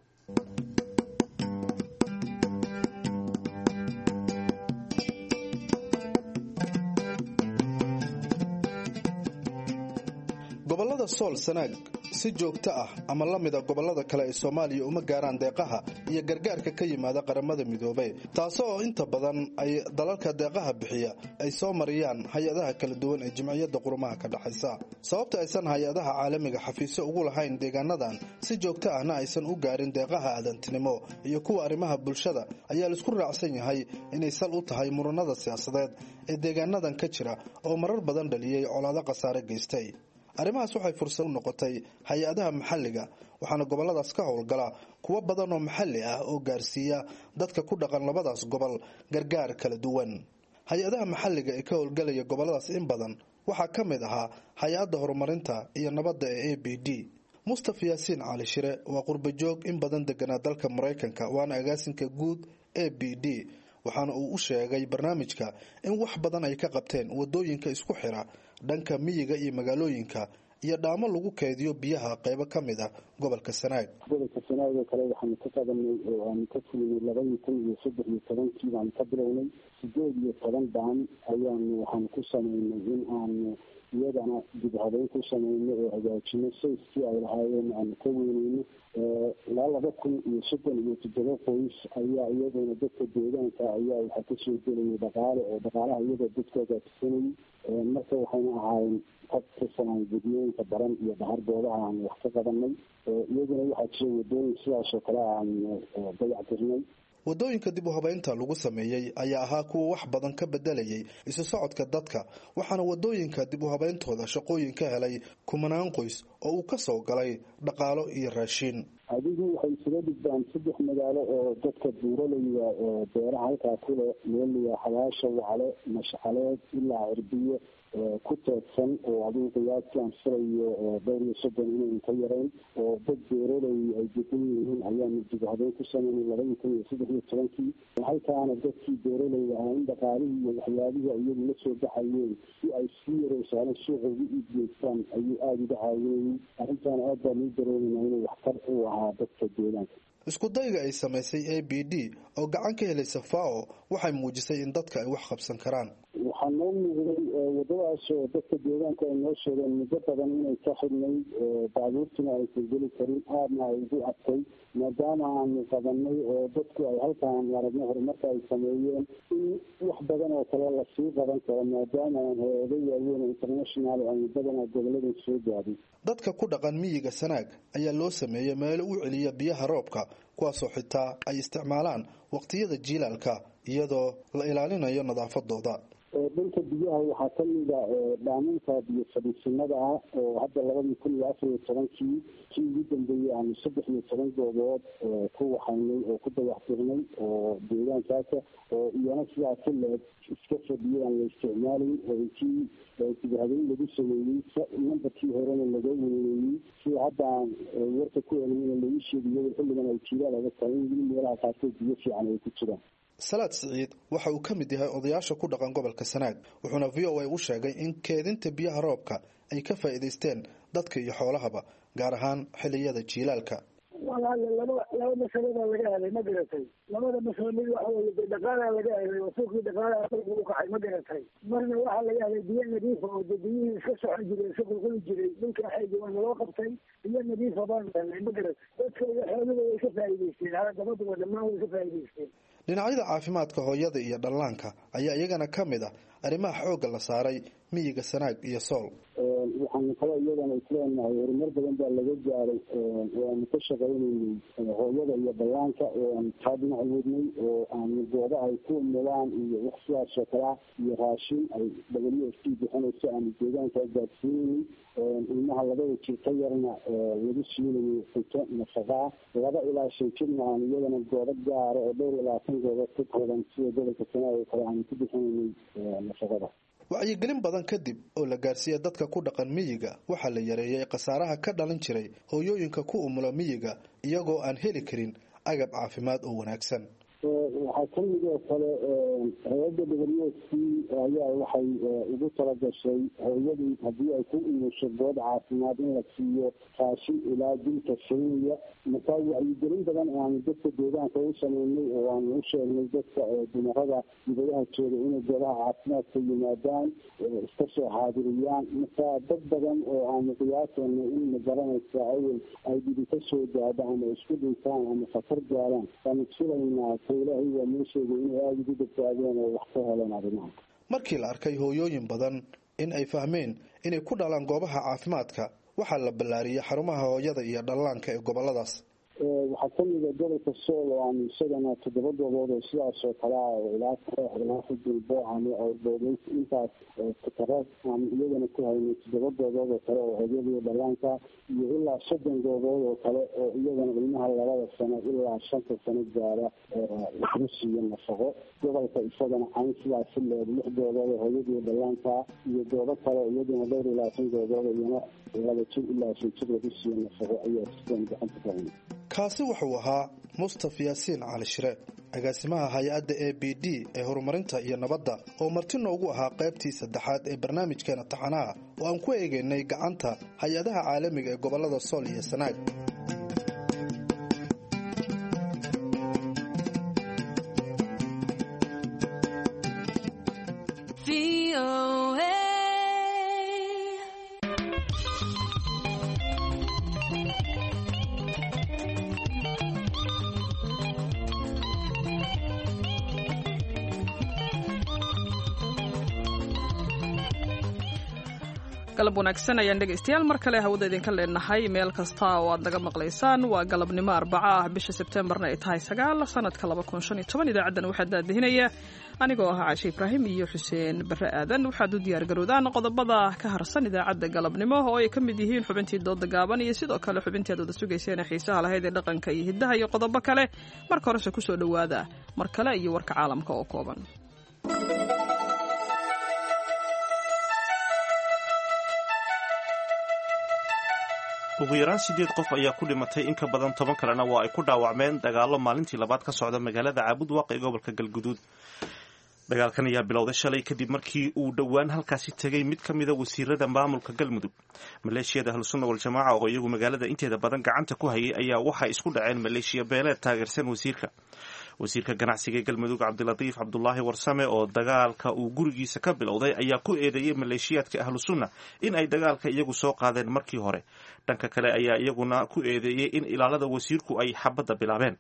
gobollada sool sanaag si joogto ah ama la mida gobollada kale ee soomaaliya uma gaaraan deeqaha iyo gargaarka ka yimaada qaramada midoobey taasi oo inta badan ay dalalka deeqaha bixiya ay soo mariyaan hay-adaha kala duwan ee jimciyadda qurumaha ka dhexaysa sababta aysan hay-adaha caalamiga xafiisyo ugu lahayn deegaanadan si joogto ahna aysan u gaarin deeqaha aadantinimo iyo kuwa arrimaha bulshada ayaa laisku raacsan yahay inay sal u tahay muranada siyaasadeed ee deegaanadan ka jira oo marar badan dhaliyey colaado khasaare geystay arrimahaas waxay fursad u noqotay hay-adaha maxalliga waxaana gobolladaas ka howlgala kuwo badan oo maxalli ah oo gaarsiiya dadka ku dhaqan labadaas gobol gargaar kala duwan hay-adaha maxalliga ee ka howlgalaya gobolladaas in badan waxaa ka mid ahaa hay-adda horumarinta iyo nabadda ee a b d mustaf yaasiin cali shire waa qurbajoog in badan deganaa dalka maraykanka waana agaasinka guud a b d waxaana uu u sheegay barnaamijka in wax badan ay ka qabteen wadooyinka isku xira dhanka miyiga iyo magaalooyinka iyo dhaamo lagu keydiyo biyaha qeybo ka mid ah gobolka sanaag
gobolka sanaag oo kale waxaanu ka qabanay oo aanu ka fulinay labaiyo tan iyo saddex iyo tobankii baanu ka bilownay sideed iyo toban daan ayaanu waxaanu ku sameynay in aanu iyadana dib habeyn ku sameyno oo hagaajino sayskii ay lahaayeen aanu ka weyneyno ilaa laba kun iyo soddon iyo toddoba qoys ayaa iyaduna dadka deegaanka ayaa waxaa kasoo gelayay dhaqaale oo dhaqaalaha iyadoo dadku hagaajsanayay marka waxayna ahaayeen qad ka samaan gudiyooyinka baran iyo bahar goobaha aanu wax ka qabanay iyaduna waxaa jira wadooyin sidaasoo kale aanu dayactirnay
wadooyinka dib u habeynta lagu sameeyey ayaa ahaa kuwa wax badan ka bedelayay isu socodka dadka waxaana wadooyinka dib u habeyntooda shaqooyin ka helay kumanaan qoys oo uu ka soo galay dhaqaalo iyo raashiin
adigu waxay isaga dhigdaan saddex magaalo oo dadka buuralaya oo beeraha halkaa kule meeliya xabaasha wacale mashcaleed ilaa cirbiye ku teedsan oo adigu qiyaastii aan filayo dhowr iyo soddon inayn ka yarayn oo dad beeralay ay degan yihiin ayaanu dib habeyn ku sameynay labadii kun iyo saddex iyo tobankii halkaana dadkii beeralayda ahaa in dhaqaalihii iyo waxyaabihii iyagu la soo baxayeen si ay sii yareysaalan suuqa ugu iibgeystaan ayuu aada uga caawinayay arrintaana aad baan uu dareemayna inuu waxtar u ahaa dadka deegaanka
isku dayga ay samaysay a b d oo gacan ka helaysa fao waxay muujisay in dadka ay wax qabsan karaan
waxaa noo muuqday wadadaas oo dadka deegaanka ay noo sheegeen muddo badan inay ka xidhnay baabuurtuna aysan geli karin aadna ay ugu adkay maadaama aanu qabanay oo dadku ay halkaan aragno horumarka ay sameeyeen in wax badan oo kale lasii qaban karo maadaama aan hay-ado waaweyn oo international aanu badanaa goboladan soo gaadhay
dadka ku dhaqan miyiga sanaag ayaa loo sameeyey meelo u celiya biyaha roobka kuwaasoo xitaa ay isticmaalaan waqtiyada jiilaalka iyadoo la ilaalinayo nadaafadooda
dhanka biyaha waxaa kamida dhaaminta biyo fadhiisinada ah oo hadda labadii kun iyo afar iyo tobankii kii ugu dambeeyey aanu saddex iyo toban goobood ku waxaynay oo ku dayaxtirnay oo deegaankaasa oo iyana sidaa ka leeg iska fadhiyay aan la isticmaalayn oo intii dibhabeyn lagu sameeyey nambarkii horena laga weneeyey sida hadda aan warka ku helay lagu sheegiyo xilligan ay jiilaal adag tahay in weli meelaha qaarkood biyo fiican ay ku jiraan
salaad siciid waxa uu ka mid yahay odayaasha ku dhaqan gobolka sanaag wuxuuna v o a u sheegay in keedinta biyaha roobka ay ka faa'iidaysteen dadka iyo xoolahaba gaar ahaan xilliyada jiilaalka
walaale laba laba masaladaa laga helay ma garatay labada masalo mid waxa weye de dhaqaalaa laga helay oo suuqii dhaqaalaha dalka u kacay ma garatay marna waxaa laga helay biyo nadiifa oo de biyihii iska socon jiray iska qulquli jiray dhulka xeegi waana loo qabtay biyo nadiifa baan helnay ma garatay dadka iyo xooluhu way ka faa'iidaysteen halagabaduba dhammaan way ka faa'iidaysteen
dhinacyada caafimaadka hooyada iyo dhallaanka ayaa iyagana ka mid ah arrimaha xoogga la saaray miyiga sanaag iyo sool
waxaanu kale iyadana isleenahay horumar badan baa laga gaaray waanu ka shaqaynaynay hooyada iyo bayaanka oo aanu taa dhinac wadnay oo aanu goobo ay ku mulaan iyo wax sidaas oo kalea iyo raashin ay w f t bixinayso aanu deegaanka gaadsiinaynay ilmaha labada jir ka yarna lagu siinayo cunto nafaqaa laba ilaa shan jirna aanu iyadana goobo gaara oo dhowr iyo labaatan goobood ka kooban sida gobolka sanaa oo kale aanu ku bixinaynay nafaqada
wacyigelin badan kadib oo la gaarsiiya dadka ku dhaqan miyiga waxaa la yareeyay khasaaraha ka dhalan jiray hooyooyinka ku umula miyiga iyagoo aan heli karin agab caafimaad oo wanaagsan
waxaa kamid oo kale hay-adda w s c ayaa waxay ugu talagashay hooyadii haddii ay ku umusho good caafimaad in la siiyo raashin ilaa dilka kenya markaa wacyigelin badan aanu dadka deegaanka u sameynay oo aanu u sheegnay dadka dumarada dibadaha jooga inay goobaha caafimaadka yimaadaan iska soo xaadiriyaan markaa dad badan oo aanu qiyaasayna in magaranaysa awel ay dhibi ka soo gaadho ama isku dhintaan ama khatar gaaraan waanu filaynaa ilaahay waa noo sheegay inay aada ugu badbaadeen oo wax ka heleen arrimaha
markii la arkay hooyooyin badan in ay fahmeen inay ku dhalaan goobaha caafimaadka waxaa la ballaariyey xarumaha hooyada iyo dhallaanka ee goboladaas
waxaa kamida gobolka sool oo aanu isagana toddoba goobood oo sidaas oo kale ah oo ilaa ilaa xudulbo ama boogeys intaas takara aanu iyagana ku haynay toddoba goobood oo kale oo hooyadii dhallaanka iyo ilaa soddon goobood oo kale oo iyagana ilmaha labada sano ilaa shanta sano gaara lagu siiyo nafaqo gobolka isagana cayn sidaasi leed lix goobood oo hooyadii dhallaanka iyo goobo kale iyaduna dhowr iyo labaatan goobood iyana laba jir ilaa shan jir lagu siiyo nafaqo ayaa sistem gacanta ku haynay
kaasi wuxuu ahaa mustaf yaasiin cali shire agaasimaha hay-adda a b d ee horumarinta iyo nabadda oo marti noogu ahaa qaybtii saddexaad ee barnaamijkeena taxanaha oo aan ku eegaynay gacanta hay-adaha caalamiga ee gobollada sool iyo sanaag
galab wanaagsan ayaan dhegaystayaal mar kale hawada idinka leenahay meel kasta oo aad naga maqlaysaan waa galabnimo arbaca ah bisha sebteembarna ay tahay sagaal sanadka idaacaddan waxaa daadihinaya anigoo ah caashe ibraahim iyo xuseen bare aadan waxaad u diyaargarowdaan qodobada ka harsan idaacadda galabnimo oo ay ka mid yihiin xubintii dooda gaaban iyo sidoo kale xubintii aad wada sugayseen xiisaha lahayd ee dhaqanka iyo hiddaha iyo qodobo kale marka horese kusoo dhowaada mar kale iyo warka caalamka oo kooban
ugu yaraan sideed qof ayaa ku dhimatay in ka badan toban kalena waa ay ku dhaawacmeen dagaalo maalintii labaad ka socda magaalada caabudwaaq ee gobolka galguduud dagaalkan ayaa bilowday shalay kadib markii uu dhowaan halkaasi tegay mid ka mida wasiirada maamulka galmudug maleeshiyada ahlusunna waljamaaca oo iyagu magaalada inteeda badan gacanta ku hayay ayaa waxay isku dhaceen maleeshiya beeleed taageersan wasiirka wasiirka ganacsiga ee galmudug cabdilatiif cabdulaahi warsame oo dagaalka uu gurigiisa ka bilowday ayaa ku eedeeyey maleeshiyaadka ahlu sunna in ay dagaalka iyagu soo qaadeen markii hore dhanka kale ayaa iyaguna ku eedeeyey in ilaalada wasiirku ay xabadda bilaabeen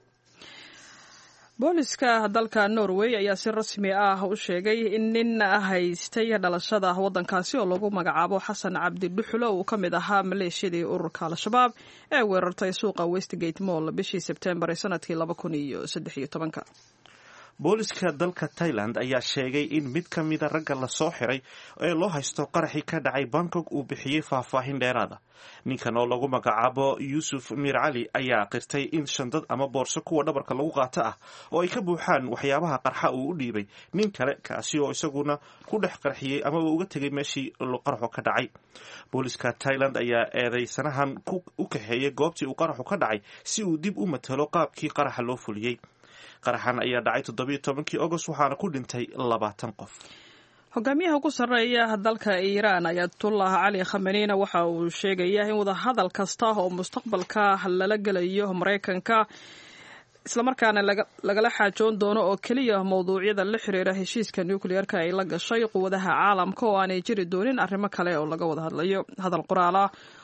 booliska dalka norway ayaa si rasmi ah u sheegay in nin haystay dhalashada waddankaasi oo lagu magacaabo xasan cabdi dhuxulo uu ka mid ahaa maleeshiyadii ururka al-shabaab ee weerartay suuqa westgate moll bishii sebtembar ee sanadkii laba kun iyo saddex iyo tobanka
booliska dalka thailand ayaa sheegay in mid ka mida ragga lasoo xiray ee loo haysto qaraxii ka dhacay bangkok uu bixiyey faahfaahin dheeraada ninkan oo lagu magacaabo yuusuf miir cali ayaa qirtay in shandad ama boorso kuwa dhabarka lagu qaato ah oo ay ka buuxaan waxyaabaha qarxa uu u dhiibay nin kale kaasi oo isaguna ku dhex qarxiyey amaba uga tegay meeshii qaraxu ka dhacay booliska thailand ayaa eedeysanahan u kaxeeyey goobtii uu qaraxu ka dhacay si uu dib u matalo qaabkii qaraxa loo fuliyey qaraxan ayaa dhacay toddobiyo tobankii agost waxaana ku dhintay labaatan qof
hogaamiyaha ugu sarreeya dalka iiraan ayatullah cali khamenina waxa uu sheegaya in wadahadal kasta oo mustaqbalka lala gelayo maraykanka islamarkaana lagala xaajoon doono oo keliya mowduucyada la xiriira heshiiska nucleerka ay la gashay quwadaha caalamka oo aanay jiri doonin arrimo kale oo laga wada hadlayo hadal qoraal ah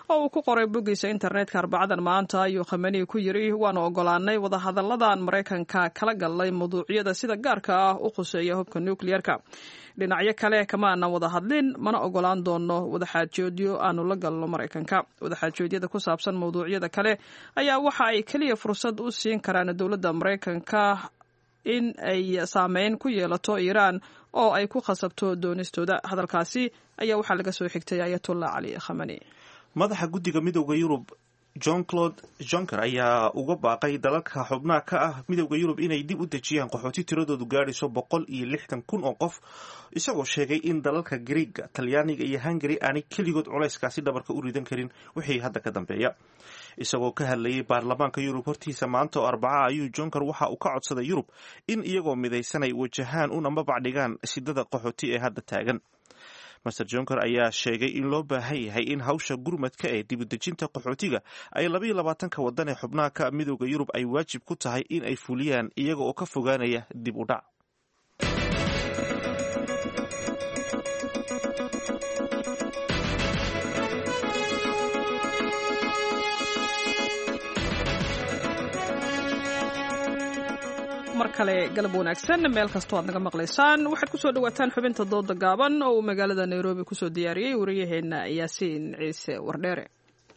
oo uu ku qoray boggiisa internetka arbacadan maanta ayuu khameni ku yidhi waanu ogolaanay wadahadalladan maraykanka kala galnay mawduucyada sida gaarka ah u khuseeya hubka nukliyerka dhinacyo kale kama aanan wada hadlin mana ogolaan doono wadaxaajoodyo aanu la galno maraykanka wadaxaajoodyada ku saabsan mawduucyada kale ayaa waxa ay keliya fursad u siin karaan dowladda maraykanka in ay saameyn ku yeelato iiraan oo ay ku khasabto doonistooda hadalkaasi ayaa waxaa laga soo xigtay ayatullah cali khamani
madaxa guddiga midooda yurub john claude jonker ayaa uga baaqay dalalka xubnaha ka ah midooda yurub inay dib u dejiyaan qaxooti tiradoodu gaadhayso boqol iyo lixdan kun oo qof isagoo sheegay in dalalka griiga talyaaniga iyo hungari aanay keligood culayskaasi dhabarka u ridan karin wixii hadda ka dambeeya isagoo ka hadlayay baarlamaanka yurub hortiisa maanta oo arbaca ayuu jonker waxa uu ka codsaday yurub in iyagoo midaysanay wajahaan una mabacdhigaan shidada qaxooti ee hadda taagan master jonker ayaa sheegay in loo baahan yahay in hawsha gurmadka ee dibudejinta qaxootiga ay labaiyo labaatanka wadan ee xubnaha ka midooda yurub ay waajib ku tahay in ay fuliyaan iyaga oo ka fogaanaya dib u dhac
mar kale galab wanaagsan meel kastoo aad naga maqlaysaan waxaad kusoo dhawaataan xubinta dooda gaaban oo uu magaalada nairobi kusoo diyaariyey wariyaheenna yaasiin ciise wardheere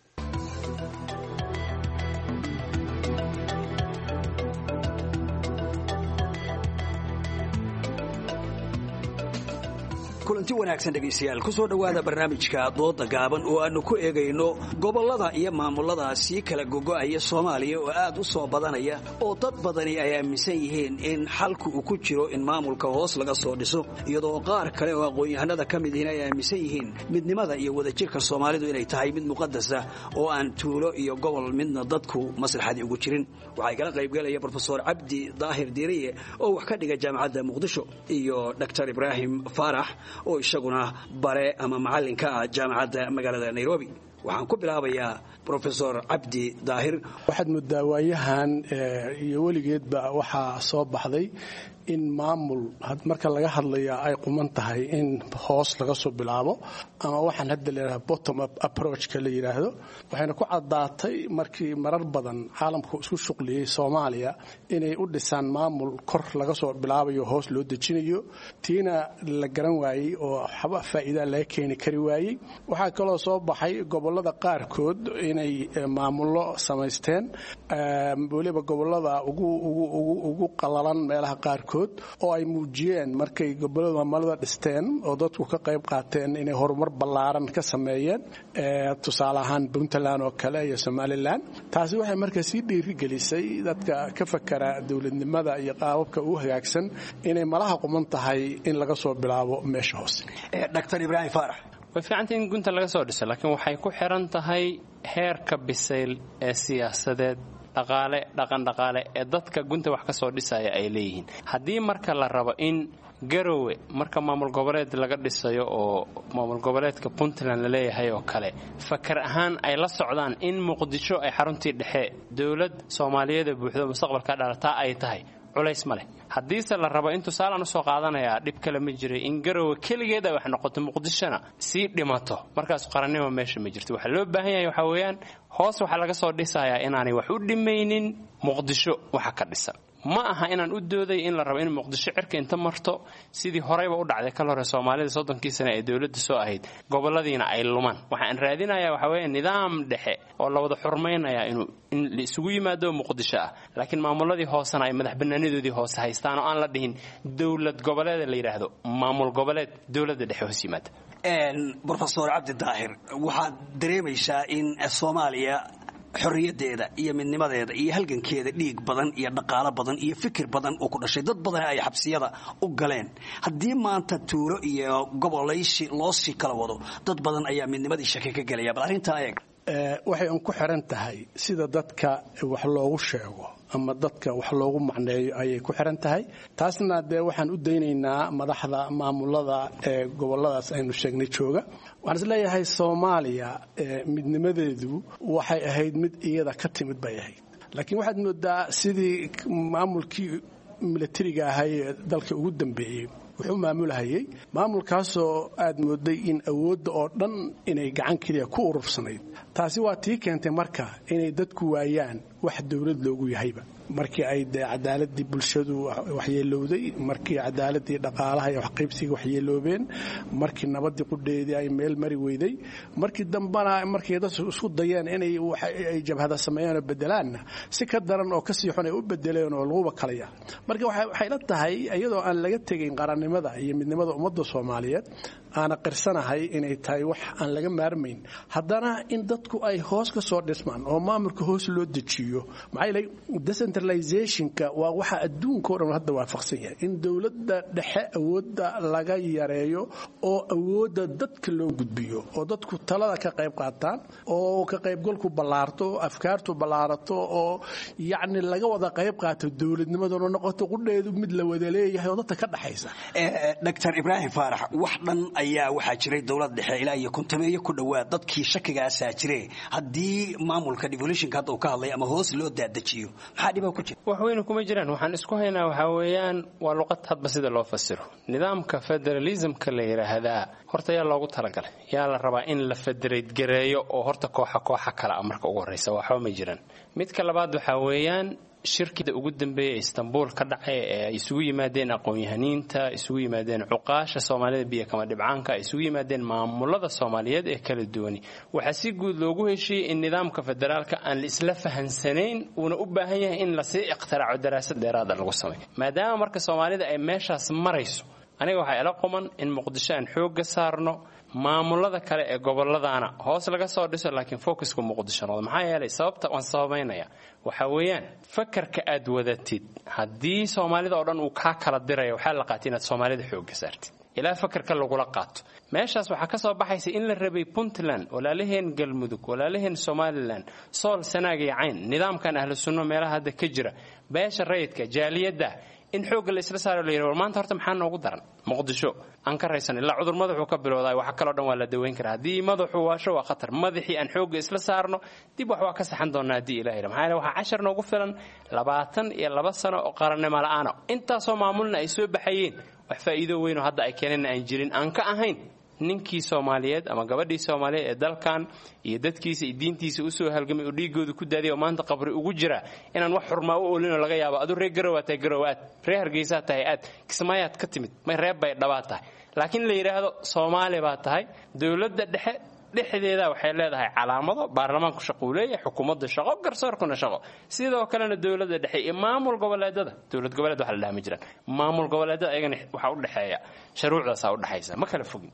kulanti wanaagsan dhegaystayaal ku soo dhowaada barnaamijka dooda gaaban oo aannu ku eegayno gobollada iyo maamulada sii kala gogo'aya soomaaliya oo aad u soo badanaya oo dad badani ay aaminsan yihiin in xalku uu ku jiro in maamulka hoos laga soo dhiso iyadoo qaar kale oo aqoon-yahanada ka mid yihiin ay aaminsan yihiin midnimada iyo wadajirka soomaalidu inay tahay mid muqadasa oo aan tuulo iyo gobol midna dadku maslaxadii ugu jirin waxaa kala qaybgalaya brofesor cabdi daahir diiriye oo wax ka dhiga jaamacadda muqdisho iyo dr ibraahim faarax oo isaguna bare ama macallinka ah jaamacadda magaalada nairobi waxaan ku bilaabayaa rofesor cabdi daahir
waxaad moodaa waayahan iyo weligeedba waxaa soo baxday in maamul marka laga hadlaya ay quman tahay in hoos laga soo bilaabo ama waxaan hadda leedaha bottom up approachka la yidhaahdo waxayna ku caddaatay markii marar badan caalamku isku shuqliyey soomaaliya inay u dhisaan maamul kor laga soo bilaabayo hoos loo dejinayo tiina la garan waayey oo waxba faa'iidaa laga keeni kari waayey waxaa kaloo soo baxay gobollada qaarkood inay maamullo samaysteen weliba gobollada ugu qalalan meelaha qaarkood oo ay muujiyeen markay gobolada maamulada dhisteen oo dadku ka qayb qaateen inay horumar ballaaran ka sameeyeen tusaale ahaan puntland oo kale iyo somalilan taasi waxay marka sii dhiirigelisay dadka ka fakara dowladnimada iyo qaababka u hagaagsan inay malaha quman tahay in laga soo bilaabo meesha hoose
dr ibraahim faarax
way fiicantay in gunta laga soo dhiso laakiin waxay ku xiran tahay heerka bisayl ee siyaasadeed dhaqaale dhaqandhaqaale ee dadka gunta wax ka soo dhisaya ay leeyihiin haddii marka la rabo in garowe marka maamul goboleed laga dhisayo oo maamul goboleedka puntland la leeyahay oo kale fakar ahaan ay la socdaan in muqdisho ay xaruntii dhexe dowlad soomaaliyeed ee buuxdo mustaqbalka dhalataa ay tahay culays ma leh haddiise la rabo in tusaalaan usoo qaadanayaa dhib kale ma jiray in garowe keligeed ay wax noqoto muqdishona sii dhimato markaas qarannimo meesha ma jirto waxaa loo baahan yahay waxaa weeyaan hoos waxaa laga soo dhisayaa inaanay wax u dhimaynin muqdisho waxa ka dhisan ma aha inaan u dooday in la rabo in muqdisho cirka inta marto sidii horeyba u dhacday kal hore soomaalida soddonkii sane ee dowladda soo ahayd goboladiina ay lumaan waxaan raadinayaa waxa weeye nidaam dhexe oo la wada xurmaynayaa inuu in la isugu yimaado muqdisho ah laakiin maamuladii hoosena ay madax banaanadoodii hoose haystaan oo aan la dhihin dowlad goboleeda la yidhaahdo maamul goboleed dowladda dhexe hoos yimaada
rofesor cabdi daahir waxaad dareemaysaa in soomaaliya xorriyadeeda iyo midnimadeeda iyo halgankeeda dhiig badan iyo dhaqaalo badan iyo fikir badan uu ku dhashay dad badan ay xabsiyada u galeen haddii maanta tuulo iyo gobolaysi loo sii kala wado dad badan ayaa midnimadii shaki ka gelaya bal arrintaa eeg
waxay un ku xiran tahay sida dadka wax loogu sheego ama dadka wax loogu macneeyo ayay ku xiran tahay taasna dee waxaan u daynaynaa madaxda maamulada ee goboladaas aynu sheegnay jooga waxaan isleeyahay soomaaliya midnimadeedu waxay ahayd mid iyada ka timid bay ahayd laakiin waxaad moodaa sidii maamulkii milatariga ahay ee dalka ugu dambeeyey wuxuu maamulhayay maamulkaasoo aad mooday in awoodda oo dhan inay gacan keliya ku urursanayd taasi waa tii keentay marka inay dadku waayaan wax dowlad loogu yahayba markii ay dee cadaaladii bulshadu waxyeelowday markii cadaaladii dhaqaalaha iyo waxqaybsiga waxyeeloobeen markii nabadii qudheedii ay meel mari weyday markii dambana markay dad isku dayeen inay ay jabhada sameeyaan oo bedelaanna si ka daran oo kasii xun ay u bedeleen oo laguba kalaya marka waxay la tahay iyadoo aan laga tegayn qarannimada iyo midnimada ummadda soomaaliyeed aana qirsanahay inay tahay wax aan laga maarmayn haddana in dadku ay hoos ka soo dhismaan oo maamulka hoos loo dejiyo maxaa yeelay decentralizationka waa waxa adduunka o dhan hadda waafaqsan yahay in dowladda dhexe awoodda laga yareeyo oo awoodda dadka loo gudbiyo oo dadku talada ka qayb qaataan oo ka qaybgalku ballaarto oo afkaartu ballaarato oo yacni laga wada qayb qaato dowladnimaduna noqoto qudheedu mid la wada leeyahay oo dadka ka dhexaysa
dr ibraahim faarax wax dhan ayaa waxaa jiray dowlad dhexe ilaa iyo kuntameeyo ku dhowaad dadkii shakigaasaa jire haddii maamulka devolutionka hadda uu ka hadlay ama hoos loo daadajiyo maxaa dhibaa ku jira
wax weyne kuma jiraan waxaan isku haynaa waxaa weeyaan waa luqad hadba sida loo fasiro nidaamka federalismka la yidhaahdaa horta yaa loogu talagalay yaa la rabaa in la federaydgareeyo oo horta kooxa kooxa kale a marka ugu horreysa waxba ma jiraan midka labaad waxaa weeyaan shirkida ugu dambeeya ee istanbul ka dhacay ee ay isugu yimaadeen aqoon-yahaniinta isugu yimaadeen cuqaasha soomaalida biyo kama dhibcaanka ay isugu yimaadeen maamulada soomaaliyeed ee kala duwani waxaa si guud loogu heshiiyey in nidaamka federaalka aan la isla fahansanayn uuna u baahan yahay in lasii iqtiraaco daraasad dheeraada lagu sameeyo maadaama marka soomaalida ay meeshaas marayso aniga waxaa ila quman in muqdisho aan xoogga saarno maamulada kale ee goboladaana hoos laga soo dhiso laakiin focuska muqdisho noqdo maxaa yeelay sababta waan sababaynaya waxaa weeyaan fakarka aad wadatid haddii soomaalida oo dhan uu kaa kala diraya waxaa la qaatay inaad soomaalida xoogga saartid ilaa fakarka lagula qaato meeshaas waxaa ka soo baxaysa in la rabay puntland walaalaheen galmudug walaalaheen somalilan sool sanaag iyo cayn nidaamkan ahlu sunno meelaha hadda ka jira beesha rayidka jaaliyadda in xoogga la isla saaro la yidhi war maanta horta maxaa noogu daran muqdisho aan ka raysan ilaa cudur madaxuu ka bilowdaa waxa kaloo dhan waa la daweyn karaa haddii madaxu waasho waa khatar madaxii aan xoogga isla saarno dib wax waa ka saxan doonaa haddii ilaha yidha maxaa yeele waxaa cashar noogu filan labaatan iyo laba sano oo qarannimo la'aana intaasoo maamulna ay soo baxayeen wax faa'iido weynoo hadda ay keeneenna aan jirin aan ka ahayn ninkii soomaaliyeed ama gabadhii soomaaliyeed ee dalkan iyo dadkiisa iyo diintiisa usoo halgamay oo dhiigooda ku daadiya oo maanta qabri ugu jira inaan wax xurmaa u oolinoo laga yaabo aduu reer garowa tahay garow aad reer hargeysaa tahay aad kismaayaad ka timid may reer bay dhabaad tahay laakiin la yidhaahdo soomaali baa tahay dowladda dhexe dhexdeeda waxay leedahay calaamado baarlamaanku shaqo uu leeyahay xukuumadda shaqo garsoorkuna shaqo sidoo kalena dowladda dhexe iyo maamul goboleedada dowlad goboleed waxa la dhaha ma jiraan maamul goboleedada ayagana waxaa u dhexeeya sharuucdaasaa u dhexaysa ma kala fogin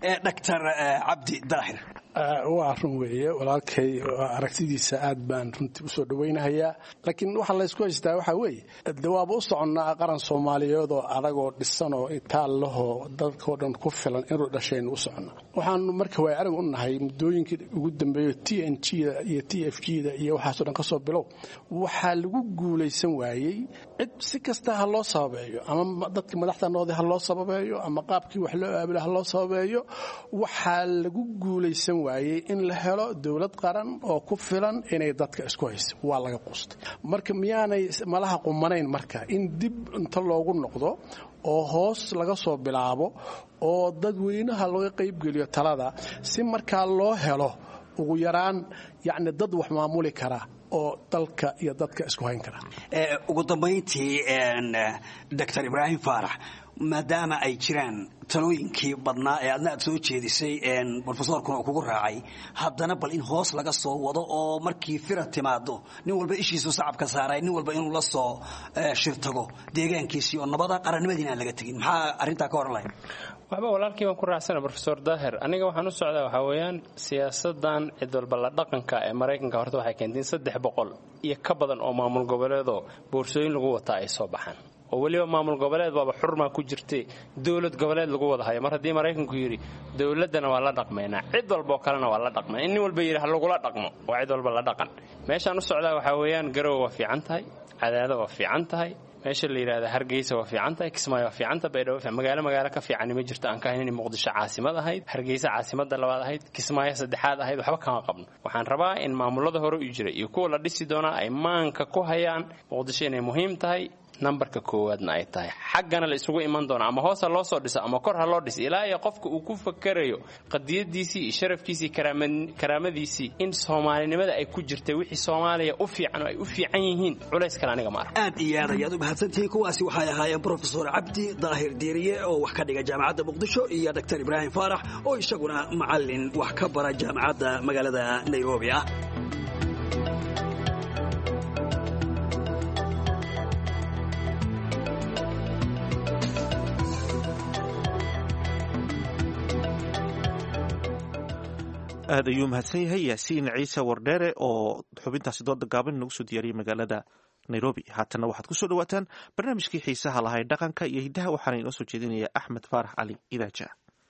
dr cabdi daahir
waa run weeye walaalkay aragtidiisa aad baan runtii usoo dhawaynahayaa laakiin waxa laysku haystaa waxaa weeye de waaba u soconnaa qaran soomaaliyeed oo adagoo dhisanoo itaallahoo dadkao dhan ku filan inuu dhashaynu u soconnaa waxaanu marka waay arag u nahay muddooyinkii ugu dambeeyo t n g da iyo t f g da iyo waxaasoo dhan ka soo bilow waxaa lagu guulaysan waayey cid si kasta ha loo sababeeyo ama dadkii madaxda noqday ha loo sababeeyo ama qaabkii wax loo aabila ha loo sababeeyo waxaa lagu guulaysan waayey in la helo dowlad qaran oo ku filan inay dadka isku hayso waa laga quustay marka miyaanay malaha qumanayn marka in dib inta loogu noqdo oo hoos laga soo bilaabo oo dadweynaha laga qaybgeliyo talada si markaa loo helo ugu yaraan yacni dad wax maamuli kara oo dalka iyo dadka isku hayn kara
ugu dambayntii dr ibraahim faarax maadaama ay jiraan talooyinkii badnaa ee adna aad soo jeedisay rofesorkuna uu kugu raacay haddana bal in hoos laga soo wado oo markii fira timaado nin walba ishiisu sacabka saaray nin walba inuu la soo shirtago deegaankiisii oo nabada qarannimadiina aan laga tegin maxaa arrintaa ka oran lahayd
waxba walaalkii baan ku raacsana rofesor daahir aniga waxaan u socdaa waxaa weeyaan siyaasadan cid walba la dhaqanka ee maraykanka horta waxay keentay in saddex boqol iyo ka badan oo maamul goboleedoo boorsooyin lagu wataa ay soo baxaan oo weliba maamul goboleed baaba xurmaa ku jirtay dowlad goboleed lagu wada hayo mar haddii maraykanku yidhi dowladdana waa la dhaqmaynaa cid walbaoo kalena waa la dhaqmay in nin walba yidhi ha lagula dhaqmo waa cid walba la dhaqan meeshaan u socdaa waxaa weeyaan garowe waa fiican tahay cadaado waa fiican tahay meesha la yidhahda hargeysa waa fiican tahay kismaayo waa fiican tahay baydhabo magaalo magaalo ka fiicani ma jirto aan ka hayn inay muqdisho caasimad ahayd hargeysa caasimada labaad ahayd kismaayo saddexaad ahayd waxba kama qabno waxaan rabaa in maamulada hore u jira iyo kuwa la dhisi doonaa ay maanka ku hayaan muqdisho inay muhiim tahay nambarka koowaadna ay tahay xaggana la isugu iman doono ama hoos ha loo soo dhiso ama kor ha loo dhiso ilaa iyo qofka uu ku fakarayo qadiyadiisii iyo sharafkiisii karaamadiisii in soomaalinimada ay ku jirtay wixii soomaaliya u fiican oo ay u fiican yihiin culays kale aniga ma arko
aad iyo aad ayaad u mahadsantihiin kuwaasi waxay ahaayeen brofesor cabdi daahir diiriye oo wax ka dhiga jaamacadda muqdisho iyo dr ibraahim faarax oo isaguna macalin wax ka bara jaamacadda magaalada nairobi ah
aad ayuu mahadsan yahay yaasiin ciise wardheere oo xubintaasi dooda gaaban inagu soo diyaariyay magaalada nairobi haatanna waxaad kusoo dhawaataan barnaamijkii xiisaha lahay dhaqanka iyo hiddaha waxaana inoo soo jeedinaya axmed faarax cali idaaja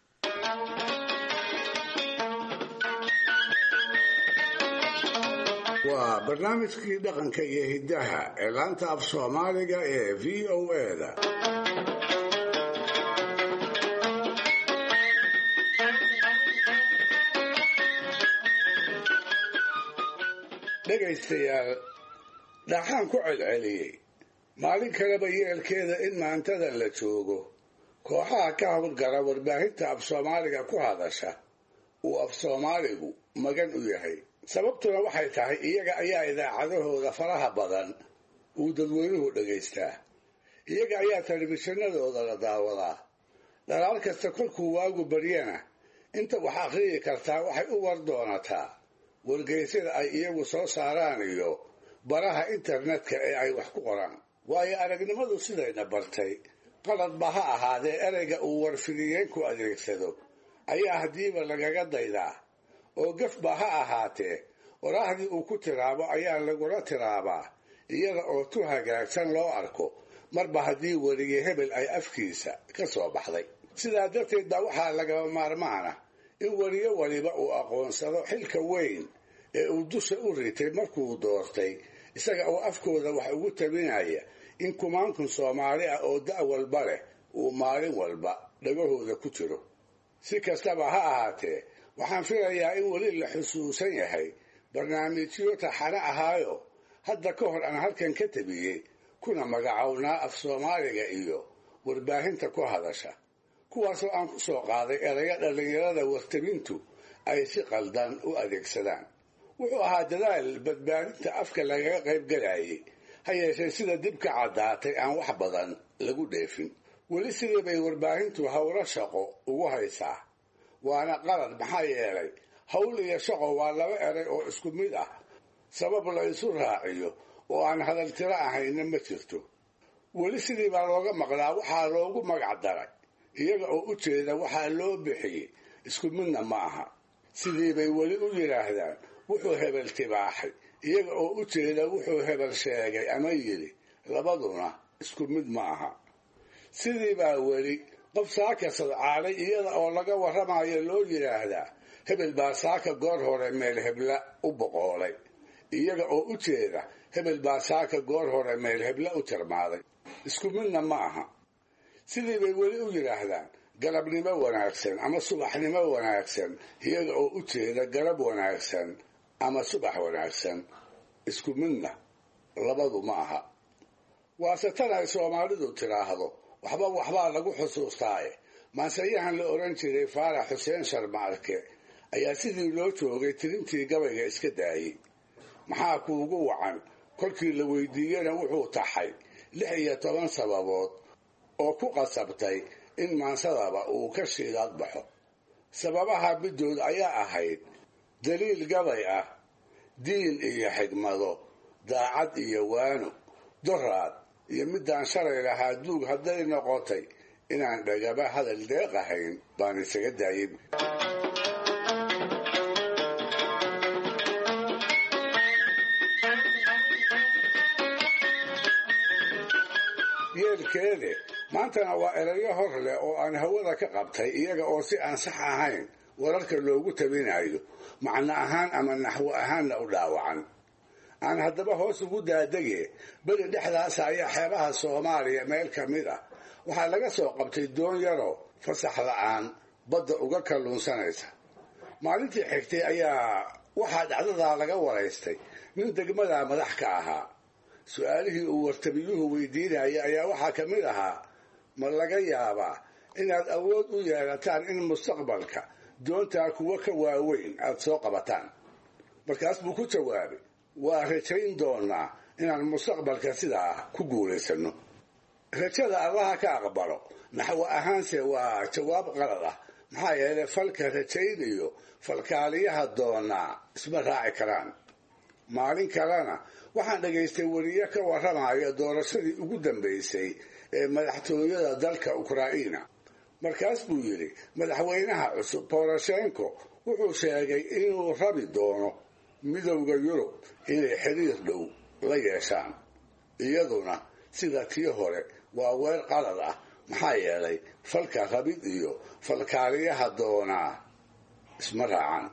waa barnaamijkii dhaqanka iyo hiddaha ee laanta af soomaaliga ee v o eda dhegaystayaal dhaxaan ku celceliyey maalin kaleba yeelkeeda in maantada la joogo kooxaha ka howlgala warbaahinta af soomaaliga ku hadasha uu af soomaaligu magan u yahay sababtuna waxay tahay iyaga ayaa idaacadahooda faraha badan uu dadweynuhu dhagaystaa iyaga ayaa telefishinadooda la daawadaa dhalaal kasta kolkuu waagu baryana inta wax akhriyi kartaa waxay u war doonataa wargeysyada ay iyagu soo saaraan iyo baraha internetka ee ay wax ku qoraan waayo aragnimadu sidayna bartay qaladba ha ahaadee ereyga uu warfidiyeenku adeegsado ayaa haddiiba lagaga daydaa oo gafba ha ahaatee waraahdii uu ku tiraabo ayaa lagula tiraabaa iyada oo tu hagaagsan loo arko marba haddii weliye hebel ay afkiisa ka soo baxday sidaa darteed baa waxaa lagaba maarmaana in weliyo waliba uu aqoonsado xilka weyn ee uu dusha u ritay markuu doortay isaga oo afkooda wax ugu tabinaya in kumaankun soomaali ah oo da' walba leh uu maalin walba dhagahooda ku jiro si kastaba ha ahaatee waxaan filayaa in weli la xusuusan yahay barnaamijyo taxane ahaayo hadda ka hor aan halkan ka tabiyey kuna magacownaa af soomaaliga iyo warbaahinta ku hadasha kuwaasoo aan ku soo qaaday erayo dhallinyarada wartabintu ay si qaldan u adeegsadaan wuxuu ahaa dadaal badbaadinta afka lagaga qayb galayay ha yeeshee sida dib ka caddaatay aan wax badan lagu dheefin weli sidii bay warbaahintu howlo shaqo ugu haysaa waana qalad maxaa yeelay howl iyo shaqo waa laba eray oo isku mid ah sabab la isu raaciyo oo aan hadaltiro ahayna ma jirto weli sidii baa looga maqlaa waxaa loogu magac daray iyaga oo u jeeda waxaa loo bixiyey isku midna ma aha sidii bay weli u yidhaahdaan wuxuu hebel tibaaxay iyaga oo u jeeda wuxuu hebel sheegay ama yidhi labaduna isku mid ma aha sidii baa weli qof saaka sadcaalay iyada oo laga warramayo loo yidhaahdaa hebel baa saaka goor hore meel hebla u boqoolay iyaga oo u jeeda hebel baa saaka goor hore meel hebla u tirmaaday isku midna ma aha sidii bay weli u yidhaahdaan galabnimo wanaagsan ama subaxnimo wanaagsan iyaga oo u jeeda galab wanaagsan ama subax wanaagsan isku midna labadu ma aha waase tan ay soomaalidu tidhaahdo waxba waxbaa lagu xusuustaaye maanseyahan la odhan jiray faarax xuseen sharmaarke ayaa sidii loo joogay tirintii gabayga iska daayey maxaa kuugu wacan kolkii la weydiiyena wuxuu taxay lix iyo toban sababood oo ku qasabtay in maansadaba uu ka shiilaad baxo sababaha middood ayaa ahayd daliil gabay ah diin iyo xigmado daacad iyo waano doraad iyo midaan shalay lahaa duug hadday noqotay inaan dhagaba hadal deeq ahayn baan isaga daayay yeelkeede maantana waa erayo hor leh oo aan hawada ka qabtay iyaga oo si aan sax ahayn wararka loogu tabinayo macno ahaan ama naxwo ahaanna u dhaawacan aan haddaba hoos ugu daadege beri dhexdaasa ayaa xeebaha soomaaliya meel ka mid ah waxaa laga soo qabtay doon yaroo fasax la'aan badda uga kalluunsanaysa maalintii xigtay ayaa waxaa dhacdadaa laga waraystay nin degmadaa madax ka ahaa su-aalihii uu wartabiyuhu weydiinaya ayaa waxaa ka mid ahaa ma laga yaabaa inaad awood u yeelataan in mustaqbalka doontaa kuwo ka waaweyn aad soo qabataan markaas buu ku jawaabay waa rajayn doonaa inaan mustaqbalka sidaa ku guulaysanno rajada allaha ka aqbalo naxwo ahaanse waa jawaab qalad ah maxaa yeelay falka rajayn iyo falkaaliyaha doonaa isma raaci karaan maalin kalena waxaan dhagaystay weriye ka warramaya doorashadii ugu dambaysay ee madaxtooyada dalka ukraina markaas buu yidhi madaxweynaha cusub boroshenko wuxuu sheegay inuu rabi doono midowda yurub inay xiriir dhow la yeeshaan iyaduna sida tii hore waa weer qalad ah maxaa yeelay falka rabid iyo falkaaliyaha doonaa isma raacan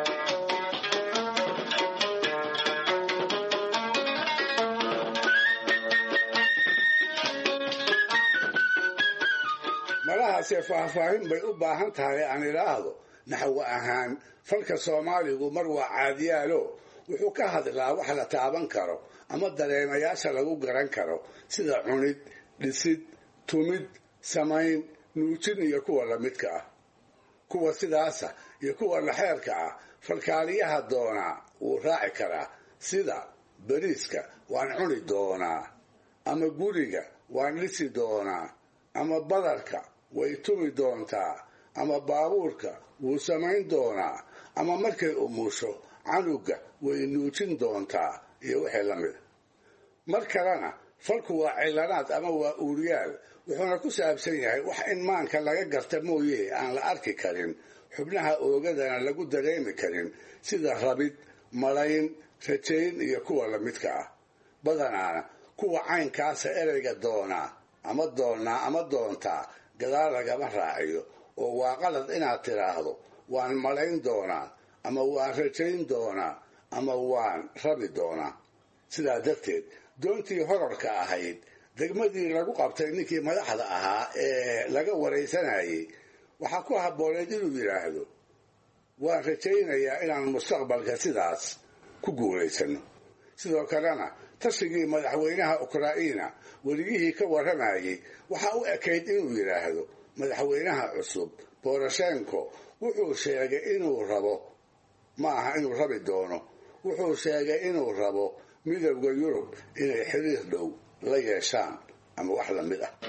malahaasee faahfaahin bay u baahan tahay aan idhaahdo naxwo ahaan falka soomaaligu mar waa caadiyaalo wuxuu ka hadlaa wax la taaban karo ama dareemayaasha lagu garan karo sida cunid dhisid tumid samayn nuujin iyo kuwa lamidka ah kuwa sidaasa iyo kuwa laxeerka ah falkaaliyaha doonaa wuu raaci karaa sida beriiska waan cuni doonaa ama guriga waan dhisi doonaa ama badarka way tumi doontaa ama baabuurka wuu samayn doonaa ama markay umusho canuga way nuujin doontaa iyo wixii la mida mar kalena falku waa cilanaad ama waa uuriyaal wuxuuna ku saabsan yahay wax in maanka laga garta mooye aan la arki karin xubnaha oogadana lagu dareemi karin sida rabid malayn rajayn iyo kuwa lamidka ah badanaana kuwa caynkaasa ereyga doonaa ama doonnaa ama doontaa gadaal lagama raaciyo oo waa qalad inaad tidhaahdo waan malayn doonaa ama waan rajayn doonaa ama waan rabi doonaa sidaa darteed doontii horarka ahayd degmadii lagu qabtay ninkii madaxda ahaa ee laga waraysanayay waxaa ku habbooneed inuu yidhaahdo waan rajaynayaa inaan mustaqbalka sidaas ku guulaysano sidoo kalena tashigii madaxweynaha ukraina werigihii ka warramayay waxaa u ekayd inuu yidhaahdo madaxweynaha cusub boroshenko wuxuu sheegay inuu rabo ma aha inuu rabi doono wuxuu sheegay inuu rabo midowda yurub inay xiriir dhow la yeeshaan ama wax la mid ah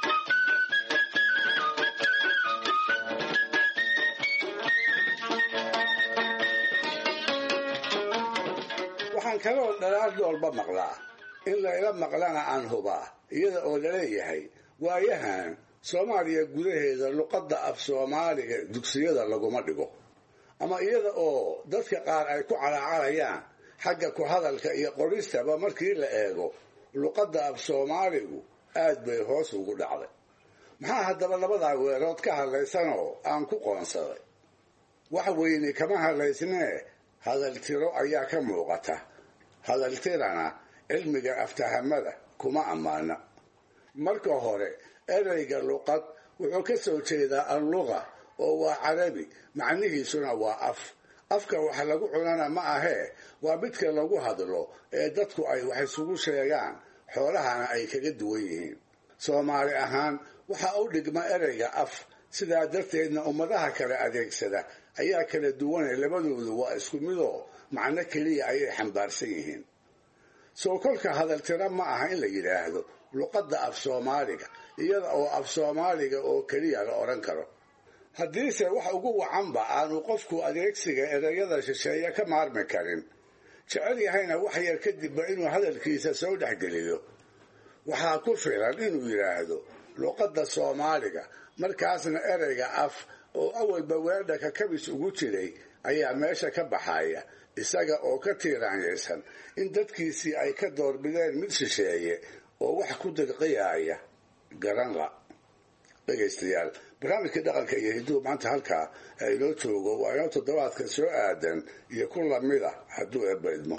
waxaan kaloo dhalaal doolba maqlaa in layla maqlana aan hubaa iyada oo laleeyahay waayahan soomaaliya gudaheeda luqadda af soomaaliga dugsiyada laguma dhigo ama iyada oo dadka qaar ay ku calaacalayaan xagga ku hadalka iyo qoristaba markii la eego luqadda af soomaaligu aad bay hoos ugu dhacday maxaa haddaba labadaa weerood ka hadlaysanoo aan ku qoonsaday wax weyni kama hadlaysnee hadaltiro ayaa ka muuqata hadaltirana cilmiga aftahamada kuma ammaana marka hore ereyga luqad wuxuu ka soo jeedaa alluqa oo waa carabi macnihiisuna waa af afka wax lagu cunana ma ahee waa midka lagu hadlo ee dadku ay wax isugu sheegaan xoolahana ay kaga duwan yihiin soomaali ahaan waxaa u dhigma ereyga af sidaa darteedna ummadaha kale adeegsada ayaa kala duwane labadoodu waa isku midoo macno keliya ayay xambaarsan yihiin soo kolka hadaltiro ma aha in la yidhaahdo luqadda af soomaaliga iyada oo af soomaaliga oo keliya la odhan karo haddiise wax ugu wacanba aanu qofku adeegsiga ereyada shisheeye ka maarmi karin jecel yahayna wax yar kadibba inuu hadalkiisa soo dhexgeliyo waxaa ku filan inuu yidhaahdo luqadda soomaaliga markaasna ereyga af oo awalba weerdhaka kabis ugu jiray ayaa meesha ka baxaya isaga oo ka tiiraanyaysan in dadkiisii ay ka doorbideen mid shisheeye oo wax ku dirqiyaaya garanla dhegaystayaal barnaamijkii dhaqanka iyo hiduhu maanta halkaa ee inoo joogo waa inoo toddobaadka soo aadan iyo ku lamid ah hadduu eebba idmo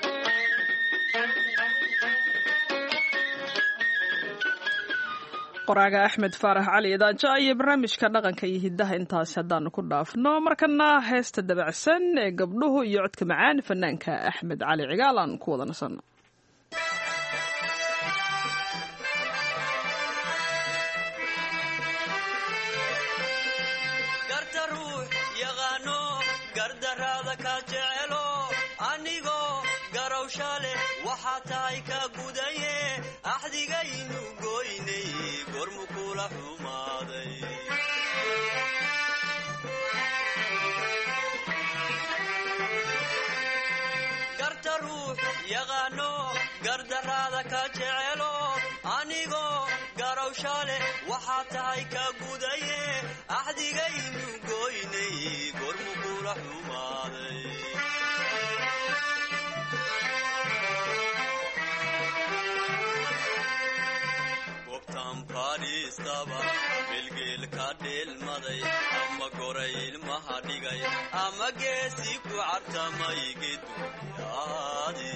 qoraaga axmed faarax cali idaaja iyo barnaamijka dhaqanka iyo hidaha intaas haddaanu ku dhaafno markana heesta dabacsan ee gabdhuhu iyo codka macaan fanaanka axmed cali cigaal aan ku wada nasanno
gardaraada ka jecelo anigoo garowsha leh waxaa tahay ka gudaye axdigaynu goynay gormu kula xumaaday garta ruux yaqaano gardaraada ka jecelo anigoo garowsha leh waxaa tahay ka gudaye axdigaynu goynay gormu kula xumaaday gobtan fadhiistaba bilgeel ka dheelmaday ama goray ilmaha dhigay ama geesi ku cartamay geduyaadi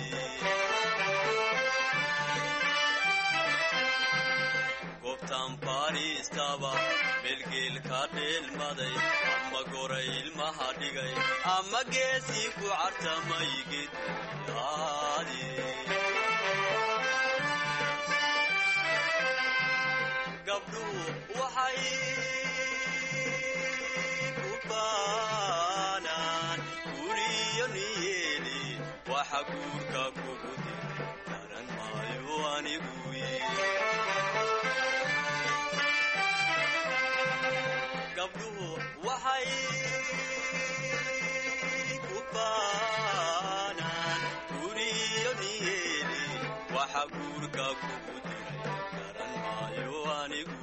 gobtan fadhiistaba bilgeel ka dheelmaday ama goray ilmaha dhigay ama geesi ku cartamay geduyaadi gabdhuhu waxay ku baanaan guriyo niyeeli waxa guurka kugu diray garan maayo anigu gabdhuhu waxay ku baanaan guriyo niyeeli waxa guurka kugu diray garan maayo anigu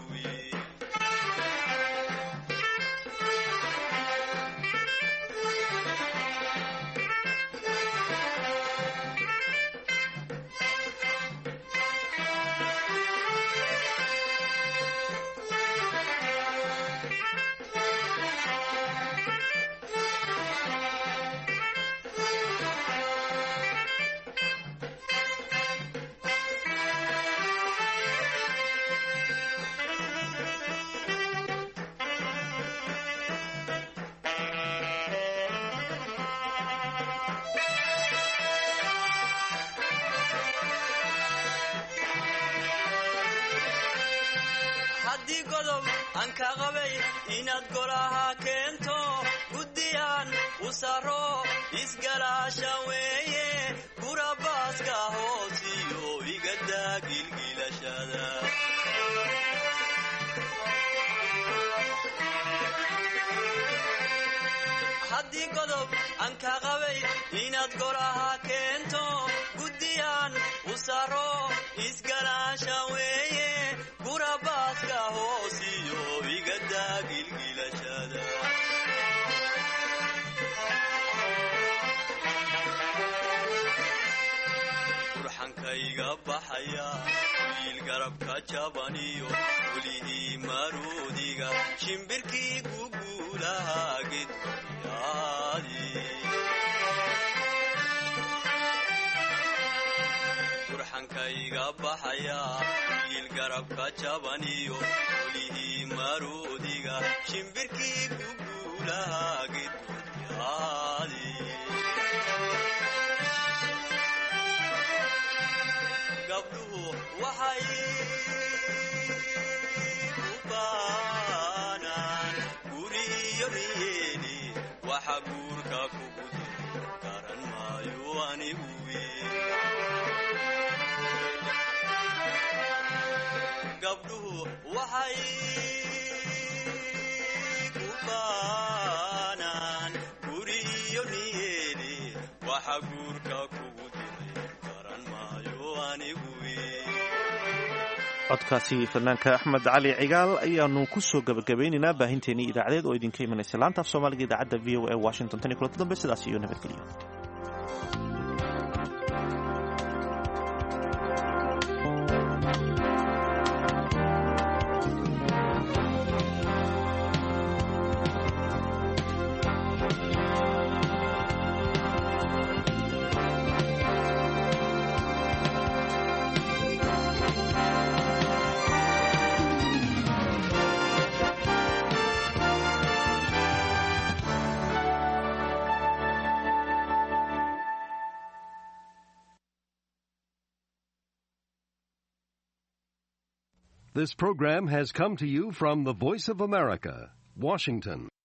haddii godob aan ka qabay inaad golaha keento guddiyaan u saro isgalaasha weeye gurabaaska hoosiyo igadaa gilgilashada haddii godob aan ka qabay inaad golaha keento guddiyaan u saro isgalaasha weeye gurabaaska hoosiyo igadaa gilgilashada burxankayga baxaya wiil garabka jabaniyo welihii maruudiga shimbirkii guguulaha gedyaadi burxankayga baxaya wiil garabka jabaniyo welihii maruudiga shimbirkii guguulaha gedyaadi gabdhuhu waxay ku baanaan guriyo niyeeli waxa guurka kugu diray garan maayo anigu gabdhuhu waxay ku baanaan guriyo niyeeli waxa guurka kugu diray garan maayo anigu
codkaasi fanaanka axmed cali cigaal ayaanu ku soo gabagabaynaynaa baahinteennii idaacadeed oo idinka imanaysa laanta af soomaaliga idaacadda v o a washington tan iyo kulanti dambe sidaas iyo nabadgelyo
This program has come to you from the Voice of America, Washington.